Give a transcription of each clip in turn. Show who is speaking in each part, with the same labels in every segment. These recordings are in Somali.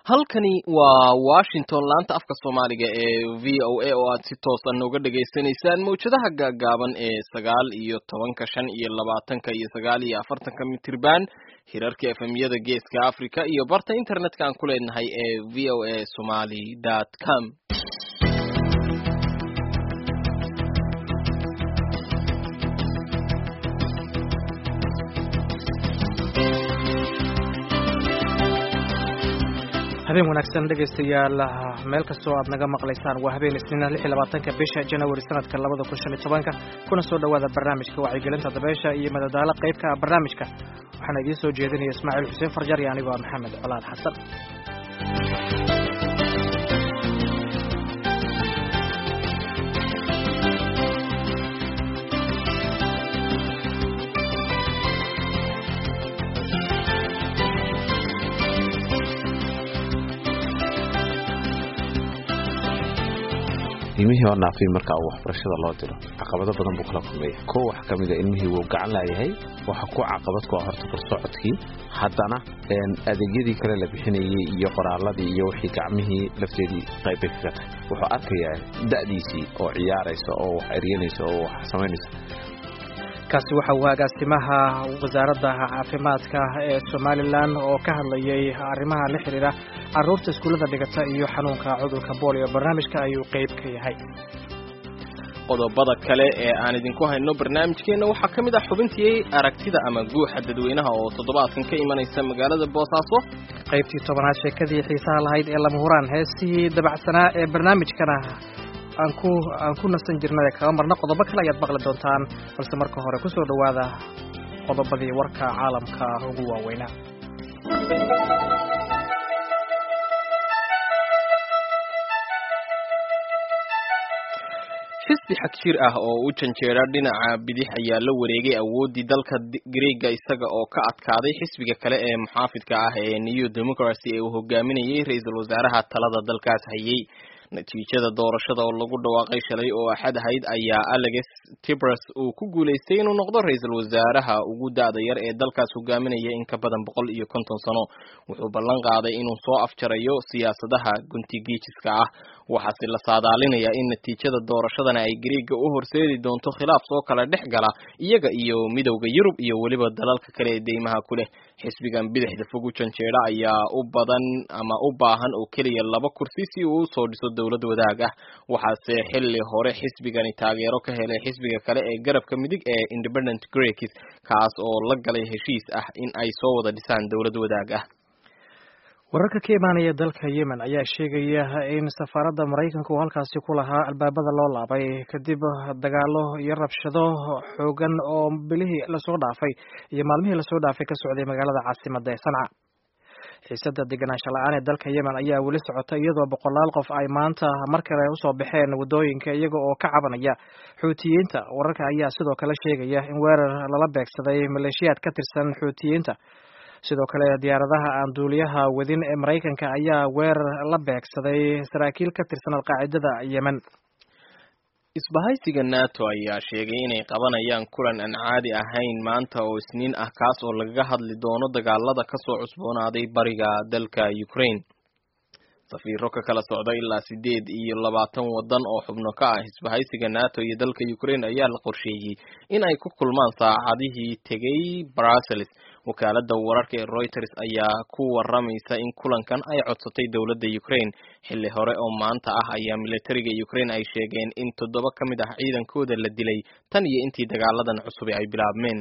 Speaker 1: halkani waa washington laanta afka soomaaliga ee v o a oo aad si toosan uga dhagaysanaysaan mawjadaha gaagaaban ee sagaal iyo tobanka shan iyo labaatanka iyo sagaal iyo afartanka mitirban hirarka efemyada geeska africa iyo barta internetka aan ku leenahay ee v o a somaly dot com
Speaker 2: habeen wanaagsan dhegaystayaal meel kastoo aad naga maqlaysaan waa habeen isniina lix iyo labaatanka bisha janawari sanadka labada kun shan iyo tobanka kuna soo dhowaada barnaamijka wacyigelinta dabeesha iyo madadaalo qaybka ah barnaamijka waxaana idiin soo jeedinaya ismaaciil xuseen farjar iyo anigoo ah maxamed colaad xasan
Speaker 3: ilmihii oo naafay marka waxbarashada loo diro caqabado badan buu kala kulmaya ko wax ka mida ilmihii wuu gacan laayahay waxa ku caqabad ku ah horta korsocodkii haddana adeegyadii kale la bixinayey iyo qoraaladii iyo wixii gacmihii lafteedii qaybbay kaga tahay wuxuu arkayaa da'diisii oo ciyaaraysa oo wax eryanaysa oo wax samaynaysa
Speaker 2: kaasi waxa uu agaasimaha wasaaradda caafimaadka ee somalilan oo ka hadlayay arrimaha la xidhiidha carruurta iskuullada dhigata iyo xanuunka cudurka boolio barnaamijka ayuu qayb ka yahay
Speaker 1: qodobada kale ee aan idinku hayno barnaamijkeenna waxaa ka mid ah xubintii aragtida ama guuxa dadweynaha oo toddobaadkan ka imanaysa magaalada boosaaso
Speaker 2: qaybtii tobanaad sheekadii xiisaha lahayd ee lama huraan heestii dabacsanaa ee barnaamijkana aan ku aan ku nasan jirnay kaga marna qodobo kale ayaad maqli doontaan balse marka hore ku soo dhowaada qodobadii warka caalamka ugu waaweynaa
Speaker 1: xisbi xagjir ah oo u janjeera dhinaca bidix ayaa la wareegay awooddii dalka greega isaga oo ka adkaaday xisbiga kale ee muxaafidka ah ee new democracy ee uu hogaaminayay ra-iisul wasaaraha talada dalkaas hayay natiijada doorashada oo lagu dhawaaqay shalay oo axad ahayd ayaa alex tibras uu ku guulaystay inuu noqdo ra-iisul wasaaraha ugu da-da yar ee dalkaas hogaaminaya in ka badan boqol iyo konton sano wuxuu ballan qaaday inuu soo afjarayo siyaasadaha guntigiijiska ah waxaase la saadaalinayaa in natiijada doorashadana ay greega u horseedi doonto khilaaf soo kala dhex gala iyaga iyo midowda yurub iyo weliba dalalka kale ee deymaha ku leh xisbigan bidixda fog u janjeera ayaa u badan ama u baahan oo keliya laba kursi si uu usoo dhiso dowlad wadaag ah waxaase xilli hore xisbigani taageero ka helay xisbiga kale ee garabka midig ee independent greeks kaas oo la galay heshiis ah in ay soo wada dhisaan dowlad wadaag ah
Speaker 2: wararka ka imaanaya dalka yemen ayaa sheegaya in safaaradda maraykanka uu halkaasi ku lahaa albaabada loo laabay kadib dagaalo iyo rabshado xoogan oo bilihii lasoo dhaafay iyo maalmihii lasoo dhaafay ka socday magaalada caasimada ee sanca xiisada deganaansho la-aan ee dalka yemen ayaa weli socota iyadoo boqolaal qof ay maanta mar kale usoo baxeen waddooyinka iyaga oo ka cabanaya xuutiyiinta wararka ayaa sidoo kale sheegaya in weerar lala beegsaday maleeshiyaad ka tirsan xuutiyiinta sidoo kale diyaaradaha aan duuliyaha wadin ee maraykanka ayaa weerar la beegsaday saraakiil ka tirsan alqaacidada yemen
Speaker 1: isbahaysiga nato ayaa sheegay inay qabanayaan kulan aan caadi ahayn maanta oo isniin ah kaas oo lagaga hadli doono dagaalada kasoo cusboonaaday bariga dalka ukraine safiiro ka kala socda ilaa sideed iyo labaatan waddan oo xubno ka ah isbahaysiga nato iyo dalka ukraine ayaa la qorsheeyey in ay ku kulmaan saacadihii tegay brussels wakaalada wararka ee reuters ayaa ku waramaysa in kulankan ay codsatay dowladda ukraine xilli hore oo maanta ah ayaa militariga ukraine ay sheegeen in toddoba ka mid ah ciidankooda la dilay tan iyo intii dagaaladan cusubi ay bilaabmeen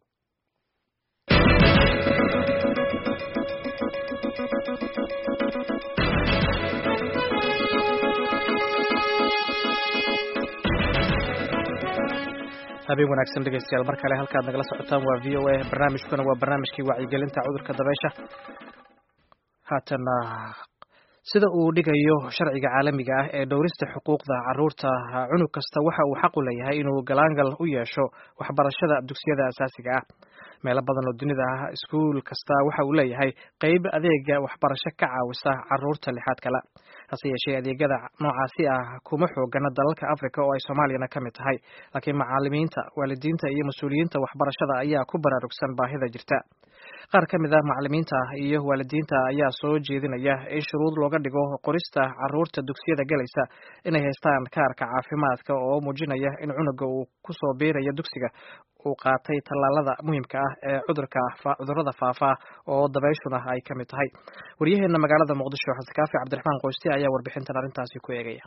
Speaker 2: habeen wanaagsan dhegeystayaal mar kale halkaad nagala socotaan waa v o a barnaamijkuna waa barnaamijkii wacyigelinta cudurka dabeysha haatana sida uu dhigayo sharciga caalamiga ah ee dhowrista xuquuqda caruurta cunug kasta waxa uu xaq u leeyahay inuu galaangal u yeesho waxbarashada dugsiyada asaasiga ah meelo badan oo dunida ah iskuul kasta waxa uu leeyahay qeyb adeega waxbarasho ka caawisa caruurta lixaad kale hase yeeshee adeegyada noocaasi ah kuma xoogana dalalka africa oo ay soomaaliyana ka mid tahay laakiin macaalimiinta waalidiinta iyo mas-uuliyiinta waxbarashada ayaa ku baraarugsan baahida jirta qaar ka mid ah macalimiinta iyo waalidiinta ayaa soo jeedinaya in shuruud looga dhigo qorista caruurta dugsiyada gelaysa inay haystaan kaarka caafimaadka oo muujinaya in cunuga uu kusoo biiraya dugsiga uu qaatay tallaalada muhiimka ah ee cudurka cudurrada faafa oo dabayshuna ay ka mid tahay waryaheena magaalada muqdisho xasan kaafi cabdiraxmaan qoyste ayaa warbixintan arrintaasi ku eegaya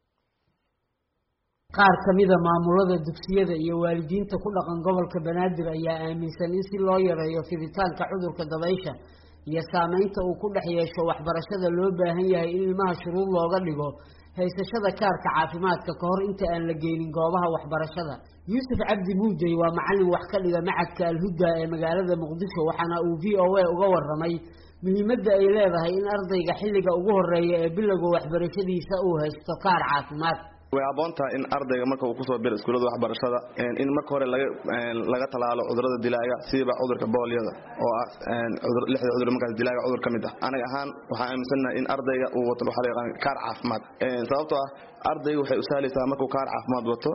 Speaker 4: qaar ka mida maamulada dugsiyada iyo waalidiinta ku dhaqan gobolka banaadir ayaa aaminsan in si loo yareeyo fiditaanka cudurka dabaysha iyo saameynta uu ku dhex yeesho waxbarashada loo baahan yahay in ilmaha shuruud looga dhigo haysashada kaarka caafimaadka ka hor inta aan la geynin goobaha waxbarashada yuusuf cabdi muudey waa macallin wax ka dhiga macadka alhuda ee magaalada muqdisho waxaana uu v o a uga waramay muhiimadda ay leedahay in ardayga xilliga ugu horeeya ee bilowga waxbarashadiisa uu haysto kaar caafimaad
Speaker 5: way aboon tahay in ardayga marka uu kusoo biro iskuullada waxbarashada in marka hore laga talaalo cudurada dilaaga sidiiba cudurka boolyada oo ah lixda cudur markaas dilaaga cudur ka mid ah anaga ahaan waxaan aaminsannahay in ardayga uu wato waxaa la yaqaan kaar caafimaad sababtoo ah ardayga waxay u sahlaysaa markuu kaar caafimaad wato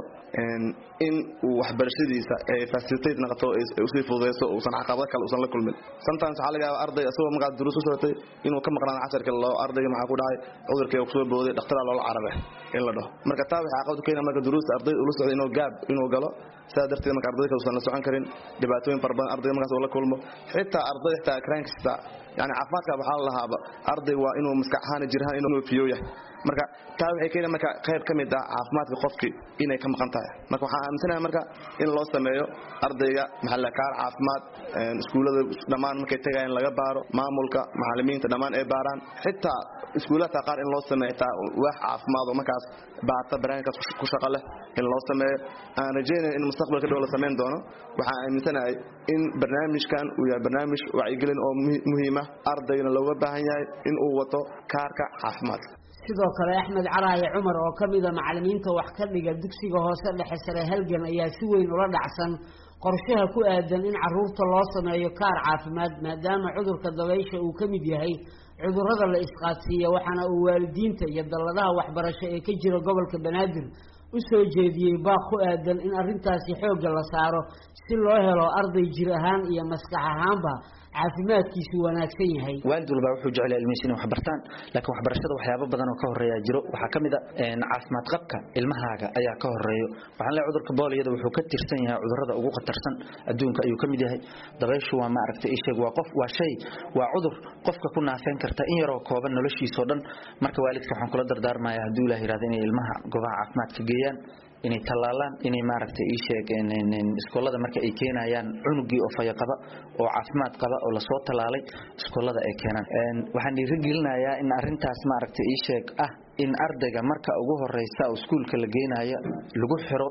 Speaker 5: in uu waxbarashadiisa ay facilitate noqoto usii fududeyso uusan caqabado kale uusan la kulmin sometimes waxaa laga yaaba arday isagoo markaas duruus u socotay inuu ka maqnaan casharka loo ardayga maxaa ku dhacay cudurkii kusoo booday dhakhtaraa loola cararay in la dhaho marka taa waxay caqabad u keena marka duruusta arday ula socday inuu gaab inuu galo sidaa darteed marka ardayda kale uusan la socon karin dhibaatooyin fara badan ardayga markaas uu la kulmo xitaa arday xitaa kraankista yani caafimaadka waxaa la lahaaba arday waa inuu maskax ahaan jirhaan inuu fiyo yahay marka taa waxay keena marka qayb ka mid ah caafimaadka qofkii inay ka maqan tahay marka waxaan aaminsanahay marka in loo sameeyo ardayga maxalla kaar caafimaad iskuullada dhammaan markay tegayaan laga baaro maamulka macallimiinta dhammaan ay baaraan xitaa iskuullada qaar in loo sameeyo taa waax caafimaad oo markaas baata barnaamijkaas ku shaqo leh in loo sameeyo aan rajaynayo in mustaqbalka dhow la samayn doono waxaan aaminsanahay in barnaamijkan uu yahay barnaamij wacyigelin oo muhiima ardaygana looga baahan yahay in uu wato kaarka caafimaadka
Speaker 4: sidoo kale axmed caraaye cumar oo ka mida macallimiinta wax ka dhiga dugsiga hoose dhexe sare halgan ayaa si weyn ula dhacsan qorshaha ku aadan in caruurta loo sameeyo kaar caafimaad maadaama cudurka dabaysha uu ka mid yahay cudurrada la isqaadsiiya waxaana uu waalidiinta iyo dalladaha waxbarasho ee ka jira gobolka banaadir u soo jeediyey baaq ku aadan in arrintaasi xoogga la saaro si loo helo arday jir ahaan iyo maskax ahaanba caafimaadkiisu wanaagsan yahay
Speaker 6: waalid walba wuxuu jecel ilmihiisa inay wax bartaan laakiin waxbarashada waxyaabo badan oo ka horeeya jiro waxaa ka mid a caafimaad qabka ilmahaaga ayaa ka horeeyo waxaan leeyahay cudurka booliyada wuxuu ka tirsan yahay cudurrada ugu khatarsan adduunka ayuu ka mid yahay dabayshu waa maaragtay isheeg waa qof waa shay waa cudur qofka ku naafeyn karta in yaroo kooban noloshiisoo dhan marka waalidka waxaan kula dardaarmayaa hadduu ilaah yidhahdo inay ilmaha goobaha caafimaadka geeyaan inay tallaalaan inay maaragtay ii sheegeen iskoolada marka ay keenayaan cunugii oo faya qaba oo caafimaad qaba oo lasoo tallaalay iskoolada ay keenaan waxaan dhiirigelinayaa in arrintaas maaragtay ii sheeg ah in ardayga marka ugu horeysa oo iskuulka la geenayo lagu xiro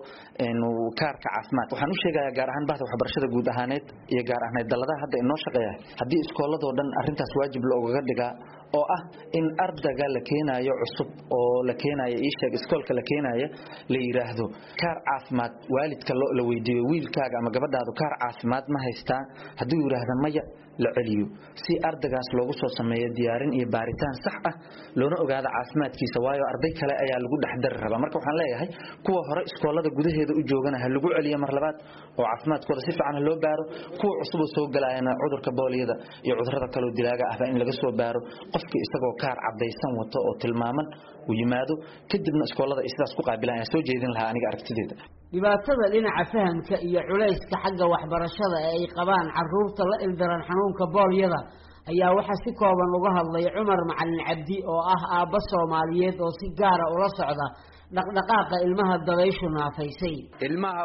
Speaker 6: kaarka caafimaad waxaan u sheegayaa gaar ahaan bahda waxbarashada guud ahaaneed iyo gaar ahaaneed dalladaha hadda inoo shaqeeya haddii iskooladoo dhan arrintaas waajib loogaga dhigaa oo ah in ardayga la keenayo cusub oo la keenayo ii sheeg iskoolka la keenayo la yidhaahdo kaar caafimaad waalidka la weydiiyo wiilkaaga ama gabadhaadu kaar caafimaad ma haystaa hadduu yidhaahda maya la celiyo si ardaygaas loogu soo sameeyo diyaarin iyo baaritaan sax ah loona ogaado caafimaadkiisa waayo arday kale ayaa lagu dhexdari rabaa marka waxaan leeyahay kuwa hore iskoolada gudaheeda u joogana ha lagu celiyo mar labaad oo caafimaadkooda si fiican ha loo baaro kuwa cusuboo soo galaayana cudurka booliyada iyo cudurrada kaleo dilaaga ahba in laga soo baaro qofkii isagoo kaar cadaysan wato oo tilmaaman uu yimaado kadibna iskoolada ay sidaas ku qaabilaan ayaa soo jeedin lahaa aniga aragtideeda
Speaker 4: dhibaatada dhinaca fahamka iyo culayska xagga waxbarashada ee ay qabaan caruurta la ildaran xanuunka boolyada ayaa waxaa si kooban uga hadlay cumar macalin cabdi oo ah aabbo soomaaliyeed oo si gaara ula socda dhaqdhaqaaqa ilmaha dabayshu naafaysay
Speaker 7: ilmaha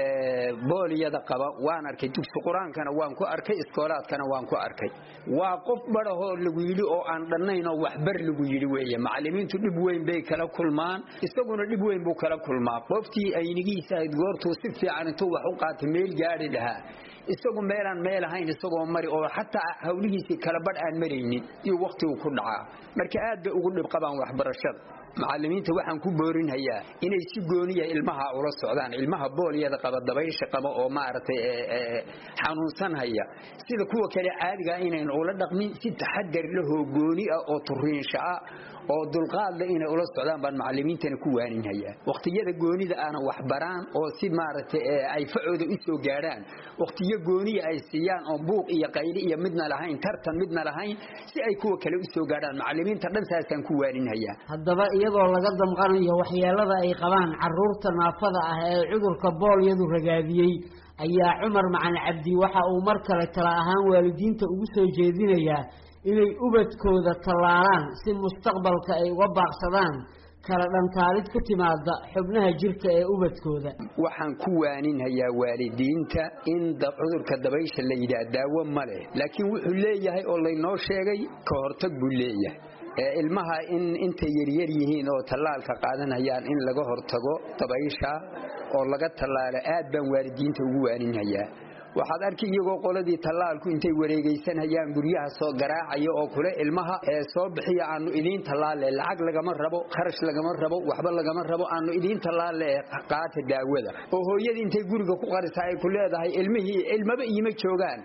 Speaker 7: booliyada qaba waan arkay dugsi qur-aankana waan ku arkay iskoolaadkana waan ku arkay waa qof badhahoo lagu yidhi oo aan dhannayn oo waxbar lagu yidhi weeye macallimiintu dhib weyn bay kala kulmaan isaguna dhib weyn buu kala kulmaa qoftii aynigiisa ahayd goortuu si fiican intuu wax u qaatay meel gaadhi lahaa isagu meelaan meel ahayn isagoo mari oo xataa hawlihiisii kala badh aan maraynin iyo wakhtigu ku dhacaa marka aad bay ugu dhib qabaan waxbarashada macalimiinta waxaan ku boorinhayaa inay si gooniya ilmaha ula socdaan ilmaha boolyada qaba dabaysha qaba oo maaragtay xanuunsanhaya sida kuwa kale caadigaa inayn ula dhaqmin si taxadar lahoo gooni ah oo turiinsha ah oo dulqaadle inay ula socdaan baan macalimiintana ku waaninhayaa waqtiyada goonida aana waxbaraan oo si maaragtay ay facooda u soo gaadhaan waqtiyo gooniya ay siiyaan oo buuq iyo qayli iyo midna lahayn tartan midna lahayn si ay kuwa kale u soo gaadhaan macalimiinta dhan saasaan ku waaninhayaa
Speaker 4: haddaba iyadoo laga damqanayo waxyeelada ay qabaan caruurta naafada ah ee cudurka boolyadu ragaadiyey ayaa cumar macali cabdi waxa uu mar kale tala ahaan waalidiinta ugu soo jeedinayaa inay ubadkooda tallaalaan si mustaqbalka ay uga baaqsadaan kala dhantaalid ku timaada xubnaha jirka ee ubadkooda
Speaker 7: waxaan ku waaninhayaa waalidiinta in cudurka dabaysha la yidhaah daawo ma leh laakiin wuxuu leeyahay oo laynoo sheegay ka hortag buu leeyahay ilmaha in intay yaryar yihiin oo tallaalka qaadanayaan in laga hortago dabaysha oo laga tallaalo aad baan waalidiinta ugu waaninhayaa waxaad arki iyagoo qoladii tallaalku intay wareegaysanayaan guryaha soo garaacaya oo kule ilmaha ee soo bixiya aanu idiin tallaale lacag lagama rabo kharash lagama rabo waxba lagama rabo aanu idiin tallaale qaata daawada oo hooyadii intay guriga ku qarisa ay ku leedahay ilmihii ilmaba iima joogaan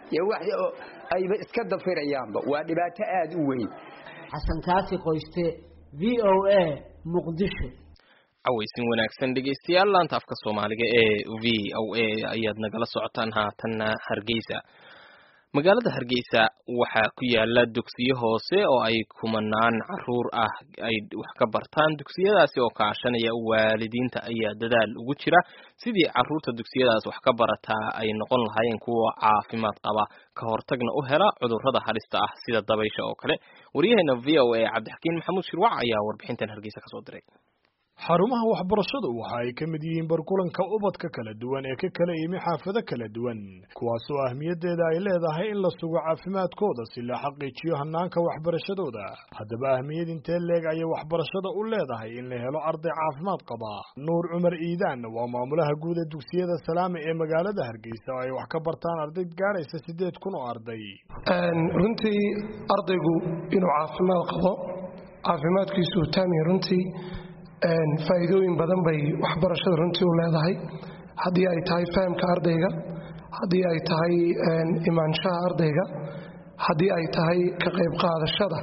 Speaker 7: ayba iska dafirayaanba waa dhibaato aad u weyn
Speaker 4: xasan kaafi qoyste v o a muqdisho
Speaker 1: cawaysin wanaagsan dhegaystayaal laanta afka soomaaliga ee v o a ayaad nagala socotaan haatanna hargeysa magaalada hargeysa waxaa ku yaala dugsiyo hoose oo ay kumanaan caruur ah ay wax ka bartaan dugsiyadaasi oo kaashanaya waalidiinta ayaa dadaal ugu jira sidii caruurta dugsiyadaas wax ka barataa ay noqon lahaayeen kuwa caafimaad qaba ka hortagna u hela cudurrada halista ah sida dabaysha oo kale waryaheena v o a cabdixakiin maxamuud shirwac ayaa warbixintan hargeysa kasoo diray
Speaker 8: xarumaha waxbarashadu waxa ay ka mid yihiin barkulanka ubadka kala duwan ee ka kala yimi xaafado kala duwan kuwaasoo ahmiyaddeeda ay leedahay in la sugo caafimaadkooda si la xaqiijiyo hanaanka waxbarashadooda haddaba ahmiyad intee leeg ayay waxbarashada u leedahay in la helo arday caafimaad qaba nuur cumar iidaan waa maamulaha guud ee dugsiyada salaame ee magaalada hargeysa oo ay wax ka bartaan arday gaadhaysa siddeed kun oo arday
Speaker 9: runtii ardaygu inuu caafimaad qabo caafimaadkiisu taamiya runtii faa'iidooyin badan bay waxbarashada runtii u leedahay haddii ay tahay fahamka ardayga haddii ay tahay imaanshaha ardayga haddii ay tahay ka qayb qaadashada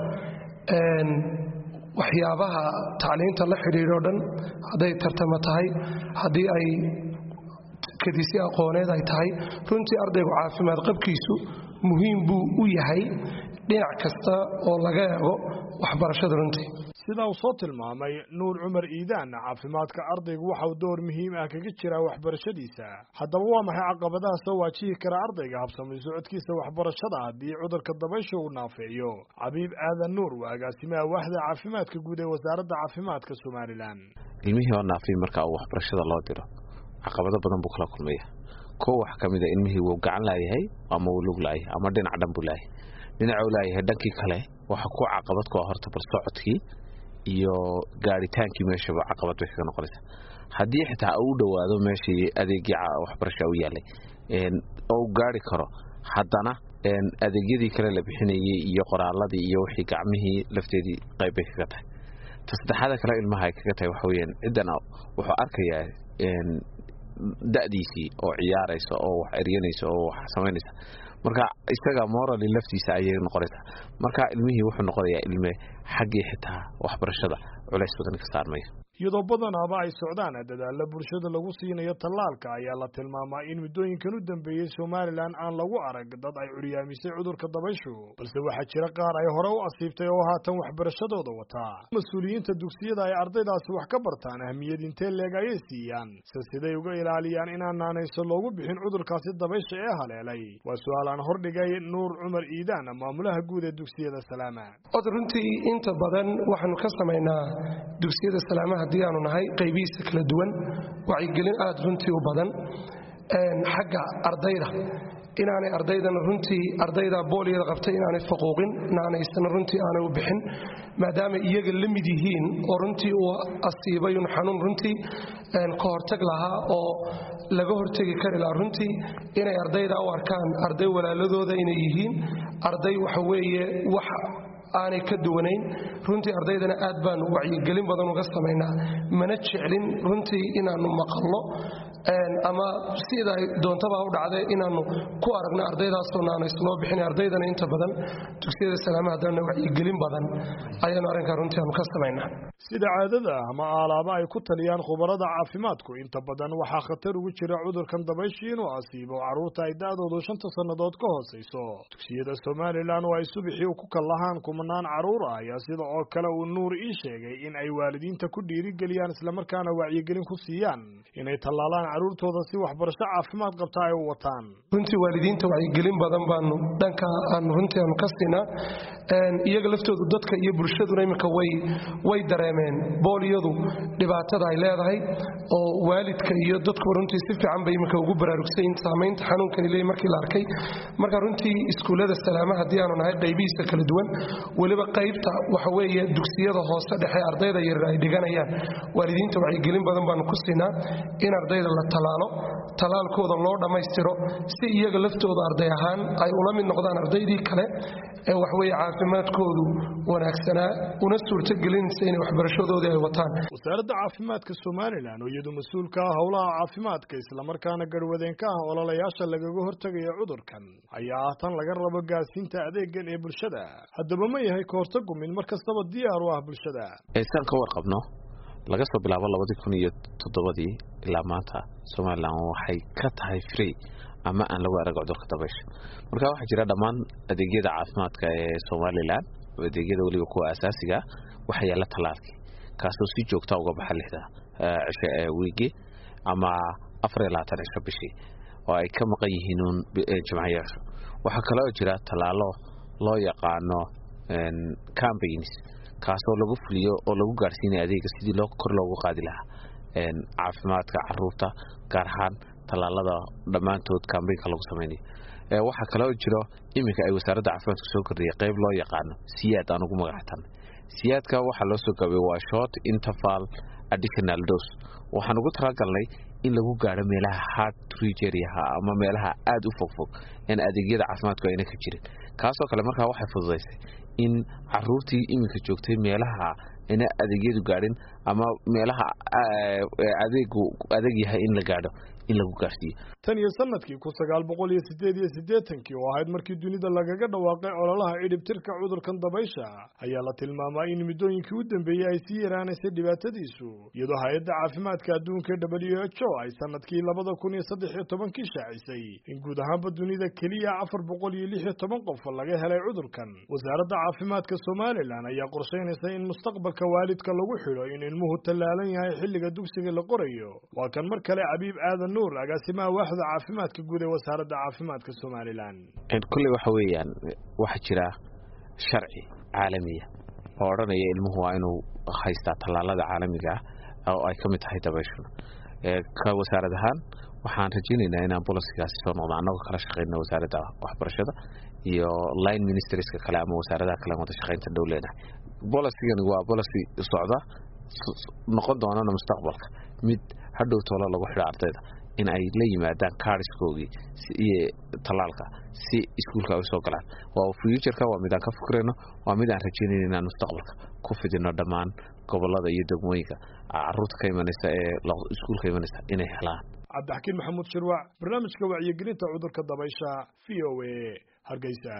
Speaker 9: waxyaabaha tacliinta la xidhiidho dhan hadday tartamo tahay haddii ay kadisi aqooneed ay tahay runtii ardaygu caafimaad qabkiisu muhiim buu u yahay dhinac kasta oo laga eego waxbarashada runtii
Speaker 8: sida uu soo tilmaamay nuur cumar iidaan caafimaadka ardaygu waxauu door muhiim ah kaga jiraa waxbarashadiisa haddaba waa maxay caqabadaha soo waajihi kara ardayga habsamay socodkiisa waxbarashada haddii cudurka dabaysha uu naafeeyo cabiib aadan nuur waa agaasimaha waaxda caafimaadka guud ee wasaaradda caafimaadka somalilan
Speaker 3: ilmihii oo naafay marka uu waxbarashada loo diro caqabado badan buu kala kulmaya kow wax ka mid a ilmihii wuu gacan laayahay ama wuu lug laayahay ama dhinac dhan buu laayahay dhinacuu laayahay dhankii kale waxa ku caqabad ku ah horta bal socodkii iyo gaadhitaankii meeshaba caqabad bay kaga noqonaysaa haddii xitaa u dhowaado meeshii adeegii waxbarasha u yaallay oo u gaari karo haddana adeegyadii kale la bixinayay iyo qoraaladii iyo wixii gacmihii lafteedii qayb bay kaga tahay ta saddexaada kale ilmaha ay kaga tahay waxa weyaan ciddan wuxuu arkayaa da'diisii oo ciyaaraysa oo wax eryanaysa oo wax samaynaysa marka isaga morali laftiisa ayay noqonaysaa marka ilmihii wuxuu noqonayaa ilme xaggii xitaa waxbarashada culays badan ka saarmaya
Speaker 8: iyadoo badanaaba ay socdaan dadaalla bulshada lagu siinayo tallaalka ayaa la tilmaamaa in muddooyinkan u dambeeyey somalilan aan lagu arag dad ay curyaamisay cudurka dabayshu balse waxaa jira qaar ay hore u asiibtay oo haatan waxbarashadooda wataa mas-uuliyiinta dugsiyada ay ardaydaasi wax ka bartaan ahmiyad intee leeg ayay siiyaan se siday uga ilaaliyaan inaan naanayso loogu bixin cudurkaasi dabaysha ee haleelay waa su-aal aan hordhigay nuur cumar iidaan maamulaha guud ee dugsiyada salaama
Speaker 9: od runtii inta badan waxaanu ka samaynaa dugsiyada salaamaha haddii aanu nahay qaybihiisa kala duwan wacyigelin aad runtii u badan xagga ardayda inaanay ardaydana runtii ardayda booliyada qabtay inaanay faquuqin naanaysana runtii aanay u bixin maadaama iyaga la mid yihiin oo runtii uu asiibayun xanuun runtii ka hortag lahaa oo laga hortegi kari lahaa runtii inay ardayda u arkaan arday walaaladooda inay yihiin arday waxa weeye wax aanay ka duwanayn runtii ardaydana aad baanu wacyigelin badan uga samaynaa mana jeclin runtii inaannu maqalno ama sida doontaba u dhacdee inaannu ku aragno ardaydaasoo naanays loo bixin ardaydana inta badan dugsiyada salaamaha haddana wacyigelin badan ayaanu arrinkaa runtii aanu ka samaynaa
Speaker 8: sida caadada ah ama aalaaba ay ku taliyaan khubarada caafimaadku inta badan waxaa khatar ugu jira cudurkan dabayshii inuu asiibo carruurta ay da-doodu shanta sannadood ka hoosayso dugsiyada somalilan oo ay subixii ku kallahaan kumanaan carruur ah ayaa sida oo kale uu nuur ii sheegay in ay waalidiinta ku dhiirigeliyaan islamarkaana wacyigelin ku siiyaan inay tallaalaan carruurtooda si waxbarasho caafimaad qabta ay u wataan
Speaker 9: runtii waalidiinta wacyigelin badan baanu dhanka aanu runtii aanu ka siinaa iyaga laftoodu dadka iyo bulshaduna iminka way way dareemeen booliyadu dhibaatada ay leedahay oo waalidka iyo dadkuba runtii si fiican bay iminka ugu baraarugsayin saamaynta xanuunkani leey markii la arkay marka runtii iskuullada salaama haddii aanu nahay qaybihiisa kala duwan weliba qaybta waxa weeye dugsiyada hoose dhexe ardayda yaryar ay dhiganayaan waalidiinta wacyigelin badan baanu ku siinaa in ardayda la talaalo talaalkooda loo dhammaystiro si iyaga laftooda arday ahaan ay ula mid noqdaan ardaydii kale ee waxweye caafimaadkoodu wanaagsanaa una suurtogelinaysa inay waxbarashadoodii ay wataan
Speaker 8: wasaaradda caafimaadka somalilan oo iyadu mas-uulka ah howlaha caafimaadka islamarkaana garhwadeen ka ah ololayaasha lagaga hortegayo cudurkan ayaa ah tan laga rabo gaarsiinta adeegan ee bulshada haddaba ma yahay kahortagu mid mar kastaba diyaar u ah bulshada
Speaker 3: saan ka warqabno laga soo bilaabo labadii kun iyo toddobadii ilaa maanta somalilan waxay ka tahay free ama aan lagu arag cudurka dabaysha marka waxaa jira dhammaan adeegyada caafimaadka ee somalilan adeegyada weliba kuwa asaasiga waxaa yaalla tallaalkii kaasoo si joogta uga baxa lixda cisho ee wiigi ama afar iyo labaatan cisho bishii oo ay ka maqan yihiin uun jimcayaashu waxaa kaloo jira tallaalo loo yaqaano campaigns kaasoo lagu fuliyo oo lagu gaarsiinaya adeega sidii loo kor loogu qaadi lahaa caafimaadka caruurta gaar ahaan tallaalada dhammaantood kambaynka lagu samaynayo waxaa kaloo jiro iminka ay wasaaradda caafimaadka soo kordhiyay qayb loo yaqaano siyaad aan ugu magactan siyaadka waxaa loo soo gaabay waa short interval additional dose waxaan ugu talagalnay in lagu gaadho meelaha hard trigeriaha ama meelaha aada u fogfog in adeegyada caafimaadku ayna ka jirin kaasoo kale markaa waxay fududaysay in caruurtii iminka joogtay meelaha ayna adeegyadu gaadhin ama meelaha adeegu adeeg yahay in la gaadho in lagu gaarsiiyo
Speaker 8: tan iyo sanadkii kun sagaal boqol iyo sideed iyo siddeetankii oo ahayd markii dunida lagaga dhawaaqay ololaha cidhibtirka cudurkan dabaysha ayaa la tilmaamaa in muddooyinkii u dambeeyey ay sii yaraanaysay dhibaatadiisu iyadoo hay-adda caafimaadka adduunka w h o ay sanadkii labada kun iyo saddex iyo tobankii shaacisay in guud ahaanba dunida keliya afar boqol iyo lix iyo toban qof laga helay cudurkan wasaaradda caafimaadka somalilan ayaa qorshaynaysa in mustaqbalka waalidka lagu xidho in ilmuhu tallaalan yahay xilliga dugsiga la qorayo waa kan mar kale cabiib aadan nuur agaasimaha waaxda caafimaadka guud ee wasaaradda caafimaadka somalilan
Speaker 3: kulley waxa weeyaan waxaa jira sharci caalamiya oo odhanaya ilmuhu waa inuu haystaa tallaalada caalamiga ah oo ay ka mid tahay dabayshuna ka wasaarad ahaan waxaan rajaynaynaa inaan bolosigaasi soo noqdo annagoo kala shaqeyna wasaaradda waxbarashada iyo line ministerska kale ama wasaaradaha kale wada shaqeynta dhow leenahay bolosigani waa bolosi socda noqon doonana mustaqbalka mid hadhow toolo lagu xidho ardayda in ay la yimaadaan kaariskoogii iyo tallaalka si iskuulka ay usoo galaan waa futureka waa mid aan ka fikrayno waa mid aan rajaynayno inaan mustaqbalka ku fidino dhammaan gobolada iyo degmooyinka caruurta ka imanaysa ee iskuulka imanaysa inay helaan
Speaker 8: cabdixakiin maxamuud shirwac barnaamijka wacyigelinta cudurka dabaysha v o a hargeysa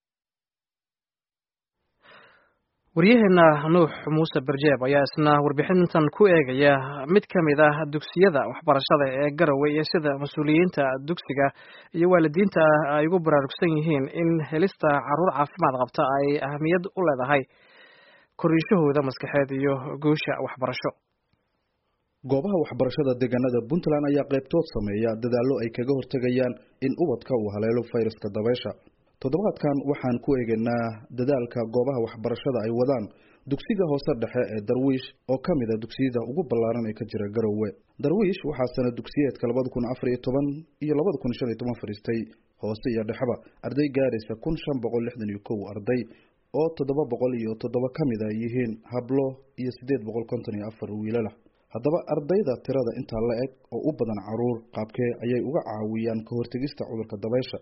Speaker 2: waryaheena nuux muuse barjeeb ayaa isna warbixintan ku eegaya mid ka mid ah dugsiyada waxbarashada ee garowe iyo sida mas-uuliyiinta dugsiga iyo waalidiinta ay ugu baraarugsan yihiin in helista caruur caafimaad qabta ay ahamiyad u leedahay koriishahooda maskaxeed iyo guusha waxbarasho
Speaker 10: goobaha waxbarashada deegaanada puntland ayaa qaybtood sameeya dadaallo ay kaga hortegayaan in ubadka uu haleelo fayraska dabaysha toddobaadkan waxaan ku eegaynaa dadaalka goobaha waxbarashada ay wadaan dugsiga hoose dhexe ee darwiish oo ka mid a dugsiyada ugu ballaaran ee ka jira garowe darwiish waxaa sana dugsiyeedka labada kun afar iyo toban iyo labada kun shan iyo toban fadhiistay hoose iyo dhexeba arday gaaraysa kun shan boqol lixdan iyo kow arday oo toddoba boqol iyo toddoba ka mid a yihiin hablo iyo siddeed boqol konton iyo afar wiilalah haddaba ardayda tirada intaa la eg oo u badan caruur qaabkee ayay uga caawiyaan ka hortegista cudurka dabaysha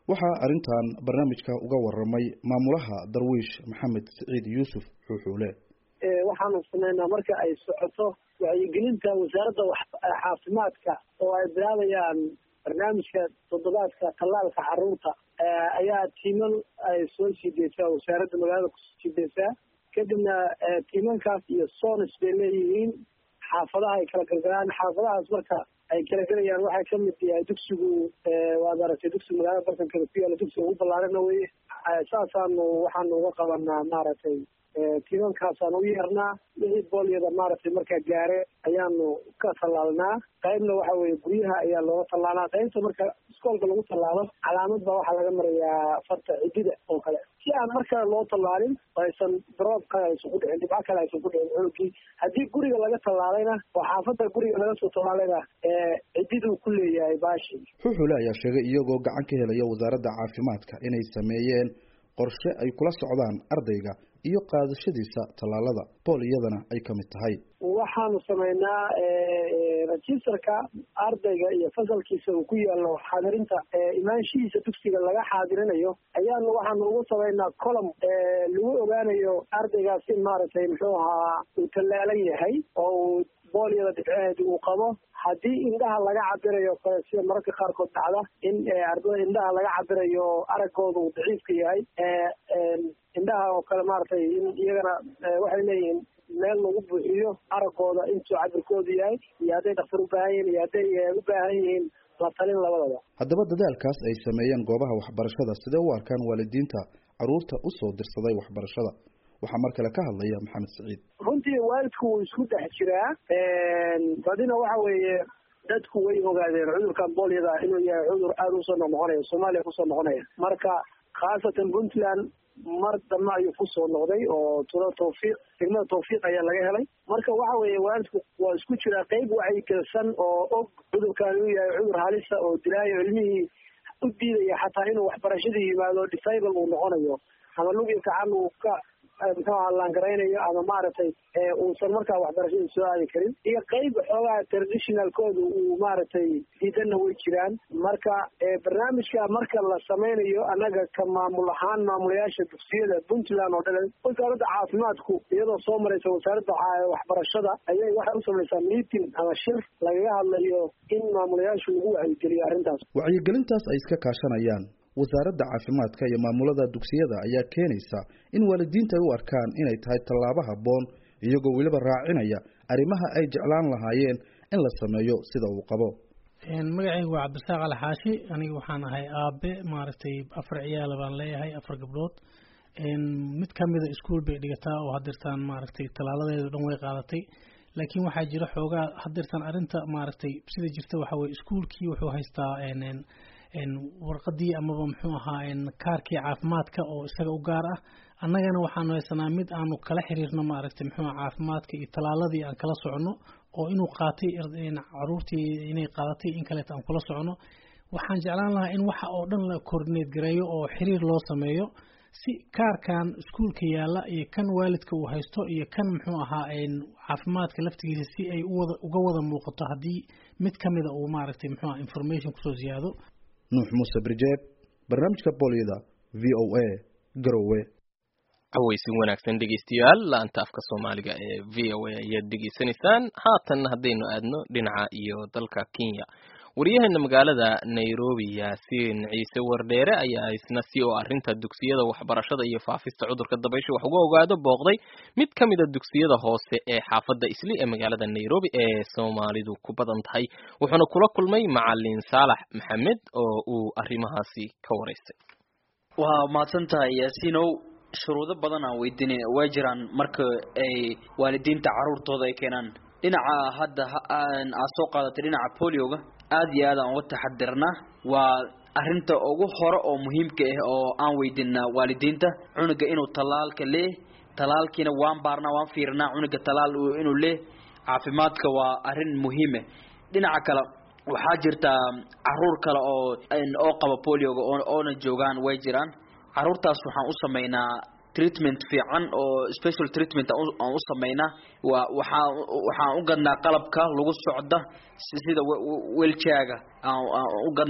Speaker 10: waxaa arrintan barnaamijka uga waramay maamulaha darwiish maxamed siciid yuusuf xuuxuule
Speaker 11: waxaanu sameynaa marka ay socoto wacyigelinta wasaaradda caafimaadka oo ay bilaabayaan barnaamijka toddobaadka tallaalka caruurta ayaa tiiman ay soo siideysaa wasaaradda magaalada kusoo siideysaa kadibna tiimankaas iyo sonis bay leeyihiin xaafadaha ay kala galgalaan xaafadahaas marka ay kala gelayaan waxay kamid yahay dugsigu waad aragtay dugsiga magaalada bartankeeda ku yaala dugsiga ugu ballaarana weye saasaanu waxaanu uga qabanaa maaragtay tiimankaasaan u yeernaa wixii boolyada maaragtay markaa gaare ayaanu ka tallaalnaa qaybna waxa weye guryaha ayaa looga tallaalaa qaybta marka iskoolka lagu tallaalo calaamad baa waxaa laga marayaa farta cidida oo kale si aan markaa loo tallaalin aysan droob kale aysan ku dhicin dhibco kale aysan ku dhicin xoogii haddii guriga laga tallaalayna oo xaafadda guriga laga soo tallaalayna cididuu ku leeyahay baashi
Speaker 10: xuuxule ayaa sheegay iyagoo gacan ka helaya wasaaradda caafimaadka inay sameeyeen qorshe ay kula socdaan ardayga iyo qaadashadiisa tallaalada booliyadana ay ka mid tahay
Speaker 11: waxaanu sameynaa registerka ardayga iyo fasalkiisa uu ku yaalo xaadirinta imaanshihiisa dugsiga laga xaadirinayo ayaanu waxaanu ugu sameynaa colom lagu ogaanayo ardaygaas in maaragtay muxuu ahaa uu tallaalan yahay oo uu boolyada dhibceheedi uu qabo haddii indhaha laga cabirayo kale sida mararka qaarkood dhacda in ardada indhaha laga cabirayo araggooda uu daciifka yahay indhaha oo kale maaragtay in iyagana waxay leeyihiin meel lagu buuxiyo araggooda intuu cabirkoodu yahay iyo hadday dhakhtar ubaahan yihiin iyo hadday u baahan yihiin la talin labadaba
Speaker 10: haddaba dadaalkaas ay sameeyeen goobaha waxbarashada sidee u arkaan waalidiinta caruurta usoo dirsaday waxbarashada waxaa mar kale ka hadlaya maxamed siciid
Speaker 11: runtii waalidku wuu isku dhex jiraa badina waxa weeye dadku way ogaadeen cudurkan boolyada inuu yahay cudur aada usoo noqnoqonaya soomaaliya kusoo noqonaya marka khaasatan puntland mar dambe ayuu kusoo noqday oo tula tawfiiq degmada tawfiiq ayaa laga helay marka waxa weeye waalidku waa isku jiraa qeyb wacyigelsan oo og cudurkan inuu yahay cudur halisa oo dilaayo ilmihii u diidaya xataa inuu waxbarashadii yimaado disable uu noqonayo ama lugi gacan uu ka muxuu aha laangaraynayo ama maaragtay uusan markaa waxbarashada soo aadi karin iyo qeyb xoogaa traditionalkooda uu maaragtay diidanna way jiraan marka barnaamijka marka la sameynayo annaga ka maamul ahaan maamulayaasha dugsiyada puntland oo dhan wasaaradda caafimaadku iyadoo soo maraysa wasaaradda waxbarashada ayay waxay u samaysaa meeting ama shir lagaga hadlayo in maamulayaashu lagu wacyigeliyo arrintaas
Speaker 10: wacyigelintaas ay iska kaashanayaan wasaaradda caafimaadka iyo maamulada dugsiyada ayaa keenaysa in waalidiinta ay u arkaan inay tahay tallaabo habboon iyagoo weliba raacinaya arrimaha ay jeclaan lahaayeen in la sameeyo sida uu qabo
Speaker 12: magacaygu waa cabdisaaq alxaashi aniga waxaan ahay aabe maaragtay afar ciyaala baan leeyahay afar gabdhood mid kamida iskuol bay dhigataa oo hadirtaan maaragtay tallaaladeedu dhan way qaadatay laakiin waxaa jira xoogaa hadirtaan arrinta maaragtay sida jirta waxa weye iskuolkii wuxuu haystaa warqadii amaba muxuu ahaa kaarkii caafimaadka oo isaga u gaar ah annagana waxaanu haysanaa mid aanu kala xiriirno maaragtay muxuu caafimaadka iyo tallaaladii aan kala socono oo inuu qaatay caruurtii inay qaadatay in kaleeta aan kula socono waxaan jeclaan lahaa in waxa oo dhan la coordinate gareeyo oo xiriir loo sameeyo si kaarkan iskuolka yaalla iyo kan waalidka uu haysto iyo kan muxuu ahaa caafimaadka laftigiisa si ay uwada uga wada muuqato haddii mid kamida uu maaragtay muxuu aha information kusoo ziyaado
Speaker 10: nuux muuse birjeeb barnaamijka bolyada v o a garowe
Speaker 1: cawaysin wanaagsan dhegeystayaal laanta afka soomaaliga ee v o a ayaad dhegeysanaysaan haatan haddaynu aadno dhinaca iyo dalka kenya wariyaheena magaalada nairobi yaasiin ciise wardheere ayaa isna si oo arrinta dugsiyada waxbarashada iyo faafista cudurka dabaysha wax uga ogaado booqday mid ka mid a dugsiyada hoose ee xaafadda isli ee magaalada nairobi ee soomaalidu ku badan tahay wuxuuna kula kulmay macalin saalax maxamed oo uu arrimahaasi ka waraystay
Speaker 6: waa mahadsan tahay yaasiinow shuruudo badan aan weydiinay way jiraan marka ay waalidiinta caruurtooda ay keenaan dhinaca hadda aad soo qaadatay dhinaca polioga aada iyo aad aan uga taxadirnaa waa arinta ugu hore oo muhiimka ah oo aan weydiinaa waalidiinta cunuga inuu tallaalka lee tallaalkiina waan baarnaa waan fiirnaa cunuga tallaal inuu lee caafimaadka waa arrin muhiime dhinaca kale waxaa jirta caruur kale oo oo qaba polioga oona joogaan way jiraan caruurtaas waxaan u sameynaa treatment fiican oo special treatment aan u sameynaa waa waxaa waxaan u gadnaa qalabka lagu socda sida wheelchaiga aan u gadnaa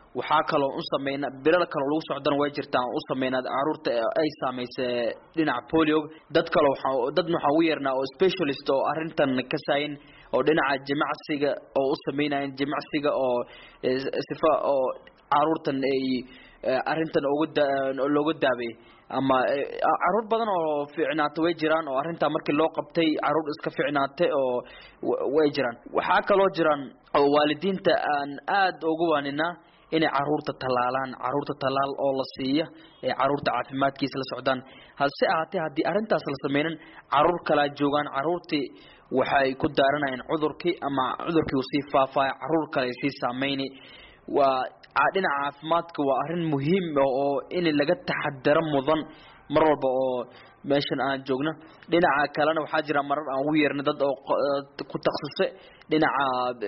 Speaker 6: waxaa kaloo u sameynaa bilal kaloo lagu socdana way jirtaa u sameynaa caruurta ay saameysay dhinaca polio dad kale waxaa dadna waxaa ugu yeernaa oo specialist oo arrintan ka saayin oo dhinaca jimacsiga oo u sameynayaan jimacsiga oo sifa oo caruurtan ay arrintan uga looga daabay ama caruur badan oo fiicnaata way jiraan oo arrintaa markii loo qabtay caruur iska fiicnaatay oo way jiraan waxaa kaloo jiraan oo waalidiinta aan aada ugu waaninaa inay caruurta tallaalaan caruurta tallaal oo la siiya ee caruurta caafimaadkiisa la socdaan hase ahaatee haddii arrintaas la sameynan caruur kalaa joogaan caruurtii waxay ku daaranayaan cudurkii ama cudurkii uu sii faafaya caruur kale ay sii saameyni waa dhinaca caafimaadka waa arrin muhiim oo in laga taxadaro mudan mar walba oo meeshan aan joogno dhinaca kalena waxaa jira marar aan ugu yeernay dad oo ku taksusay dhinaca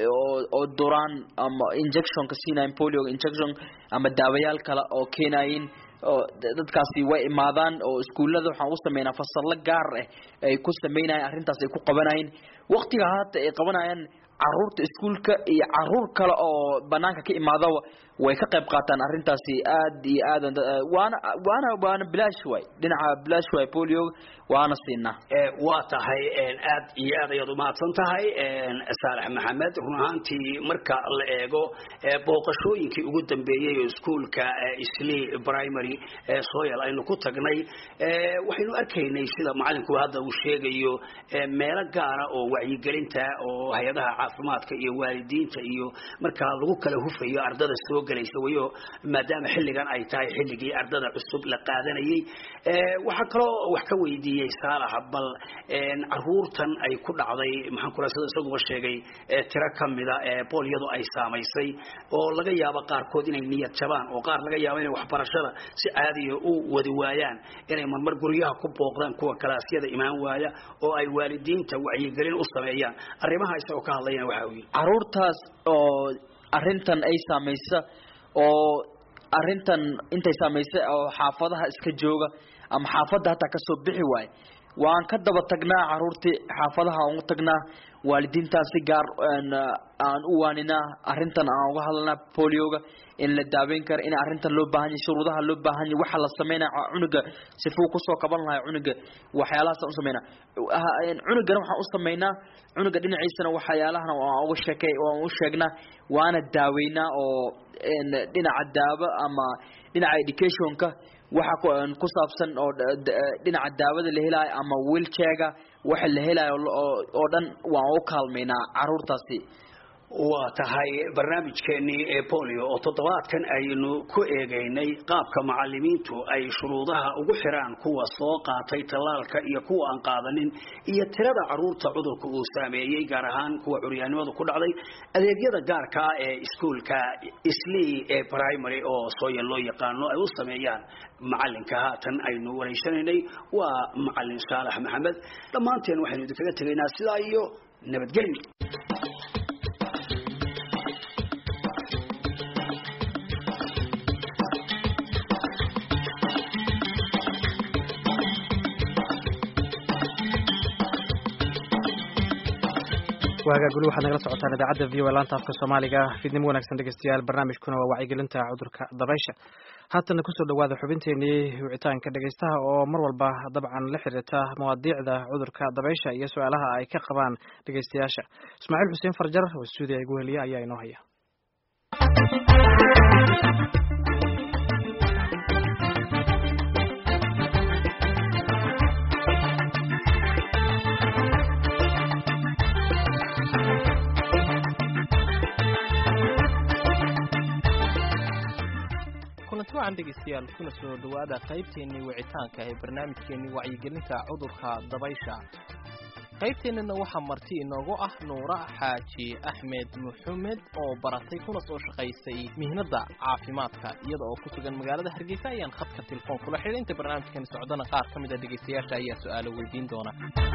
Speaker 6: oo duraan ama injectionka siinayin polio injection ama daawayaal kale oo keenayin oo dadkaasi way imaadaan oo iskuullada waxaan u sameynaa fasallo gaar ah ay ku sameynayaan arrintaas ay ku qabanayeen waqtiga haata ay qabanayaan caruurta iskuulka iyo caruur kale oo banaanka ka imaadaba way ka qayb qaataan arrintaasi aad iyo aad waana waana waana bilaash waay dhinaca bilaash waay polio waana siinaa
Speaker 13: waa tahay aad iyo aad ayaad umahadsan tahay saalax maxamed run ahaantii marka la eego booqashooyinkii ugu dambeeyey oo iskuulka isli primary soyal aynu ku tagnay waxaynu arkaynay sida macalinku hadda uu sheegayo meelo gaara oo wacyigelinta oo hay-adaha caafimaadka iyo waalidiinta iyo markaa lagu kala hufayo ardada soo gelaysa wayo maadaama xilligan ay tahay xilligii ardada cusub la qaadanayay waxaa kaloo wax ka weydiiyey saalax bal caruurtan ay ku dhacday maxaan kula sida isaguba sheegay tiro kamida boolyadu ay saamaysay oo laga yaabo qaarkood inay niyad jabaan oo qaar laga yaabo inay waxbarashada si caadiya u wadi waayaan inay marmar guryaha ku booqdaan kuwa kalaasyada imaan waaya oo ay waalidiinta wacyigelin u sameeyaan arrimaha isagoo ka hadlayana waxa uu yidhi
Speaker 6: caruurtaas oo arrintan ay saamaysa oo arrintan intay saamaysay oo xaafadaha iska jooga ama xaafadda hataa kasoo bixi waaye waan ka daba tagnaa caruurtii xaafadaha aan u tagnaa waalidiintaan si gaar aan u waaninaa arrintan aan uga hadlanaa polioga in la daaweyn karo in arrintan loo baahan yahay shuruudaha loo baahan yahay waxa la sameynaya cunuga sifuu kusoo kaban lahaa cunuga waxyaalahaas aan u sameynaa cunugana waxaan u sameynaa cunuga dhinaciisana waxyaalahana waan uga sheekay waan u sheegnaa waana daaweynaa oo dhinaca daawo ama dhinaca educationka waxa ku saabsan oo dhinaca daawada la helaayo ama wheelchairga waxa la helaayo oo dhan waan u kaalmaynaa caruurtaasi
Speaker 13: waa tahay barnaamijkeenii ee bolio oo toddobaadkan aynu ku eegaynay qaabka macalimiintu ay shuruudaha ugu xiraan kuwa soo qaatay tallaalka iyo kuwa aan qaadanin iyo tirada caruurta cudurka uu saameeyey gaar ahaan kuwa curyaannimadu ku dhacday adeegyada gaarka ah ee iskuulka islii ee primary oo sooya loo yaqaano ay u sameeyaan macalinka haatan aynu wareysanaynay waa macalin saalax maxamed dhammaanteen waxaynu idinkaga tegaynaa sidaa iyo nabadgelyo
Speaker 2: waagaa guli waxaad nagala socotaan idaacadda v o laanta afka soomaaliga fidnimo wanaagsan dhegeystayaal barnaamijkuna waa wacyigelinta cudurka dabaysha haatana kusoo dhawaada xubinteenii wicitaanka dhegeystaha oo mar walba dabcan la xiriirta mawaadiicda cudurka dabaysha iyo su-aalaha ay ka qabaan dhegeystayaasha ismaaciil xuseen farjar oo stuudiya igu heliya ayaa inoo haya
Speaker 1: kulanti wacan dhegeystayaal kuna soo dhowaada qaybteennii wicitaanka ee barnaamijkeennii wacyigelinta cudurka dabaysha qaybteennana waxaa marti inoogu ah nuura xaaji axmed maxamed oo baratay kuna soo shaqaysay mihnadda caafimaadka iyada oo ku sugan magaalada hargeysa ayaan khadka telefoon kula xidhay inta barnaamijkan socdana qaar ka mid a dhegeystayaasha ayaa su-aalo weydiin doona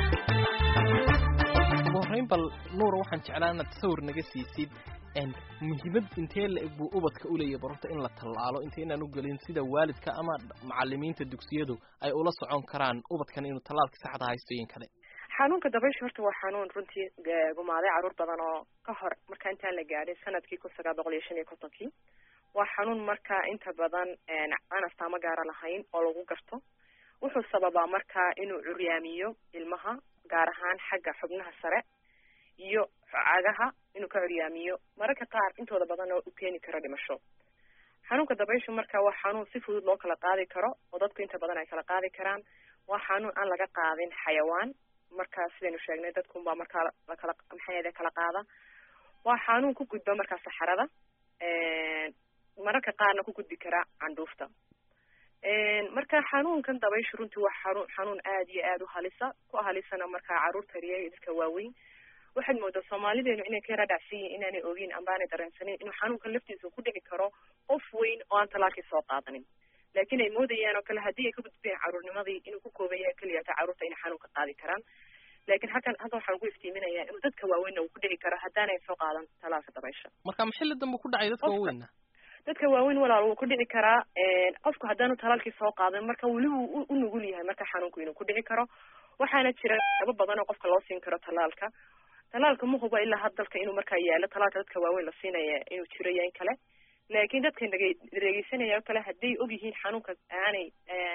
Speaker 1: ugu horreyn bal nuura waxaan jeclaa inaad sawir naga siisid muhiimad intee la-eg buu ubadka uleeyahy barorta in la tallaalo inta inaan u gelin sida waalidka ama macalimiinta dugsiyadu ay ula socon karaan ubadkan inuu tallaalka saxda haysto iyo in kale
Speaker 14: xanuunka dabaysha horta waa xanuun runtii gumaaday caruur badan oo ka hor marka intaan la gaadhin sanadkii kun sagaal boqol iyo shan iyo kontonkii waa xanuun markaa inta badan aan astaamo gaara lahayn oo lagu garto wuxuu sababaa markaa inuu curyaamiyo ilmaha gaar ahaan xagga xubnaha sare iyo cagaha inuu ka curyaamiyo mararka qaar intooda badan oo u keeni karo dhimasho xanuunka dabayshu marka waa xanuun si fudud loo kala qaadi karo oo dadku inta badan ay kala qaadi karaan waa xanuun aan laga qaadin xayawaan markaa sidaynu sheegnay dadkunbaa markaa lakala maxay kala qaada waa xanuun ku gudba markaa saxarada mararka qaarna ku gudbi kara candhuufta marka xanuunkan dabayshu runtii waa xanuun xanuun aada iyo aada u halisa ku halisana markaa caruurta riya iyo dadka waaweyn waxaad moodaa soomaalideenu inay ka yara dhacsan yihin inaanay ogeyn ambaanay dareensanin inuu xanuunkan laftiisa ku dhici karo qof weyn oo aan talaalkii soo qaadanin laakiin ay moodayaan oo kale haddii ay ka gudbeen caruurnimadii inuu ku kooban yahay keliyata carruurta inay xanuunka qaadi karaan laakiin halkan halkan waxaan ku iftiiminayaa inuu dadka waaweynna uu ku dhici karo haddaanay soo qaadan talaalka dabaysha
Speaker 1: marka maxilli dambe ku dhacay dadka waaweynna
Speaker 14: dadka waaweyn walaal wuu ku dhici karaa qofku haddaanu talaalkii soo qaadan marka weli wuu u nugul yahay marka xanuunku inuu ku dhici karo waxaana jira aba badan oo qofka loo siin karo talaalka talaalka ma huba ilaa had dalka inuu markaa yaalo talaalka dadka waaweyn la siinaya inuu jiro iyo in kale laakiin dadkan dhegeysanaya oo kale hadday og yihiin xanuunka aanay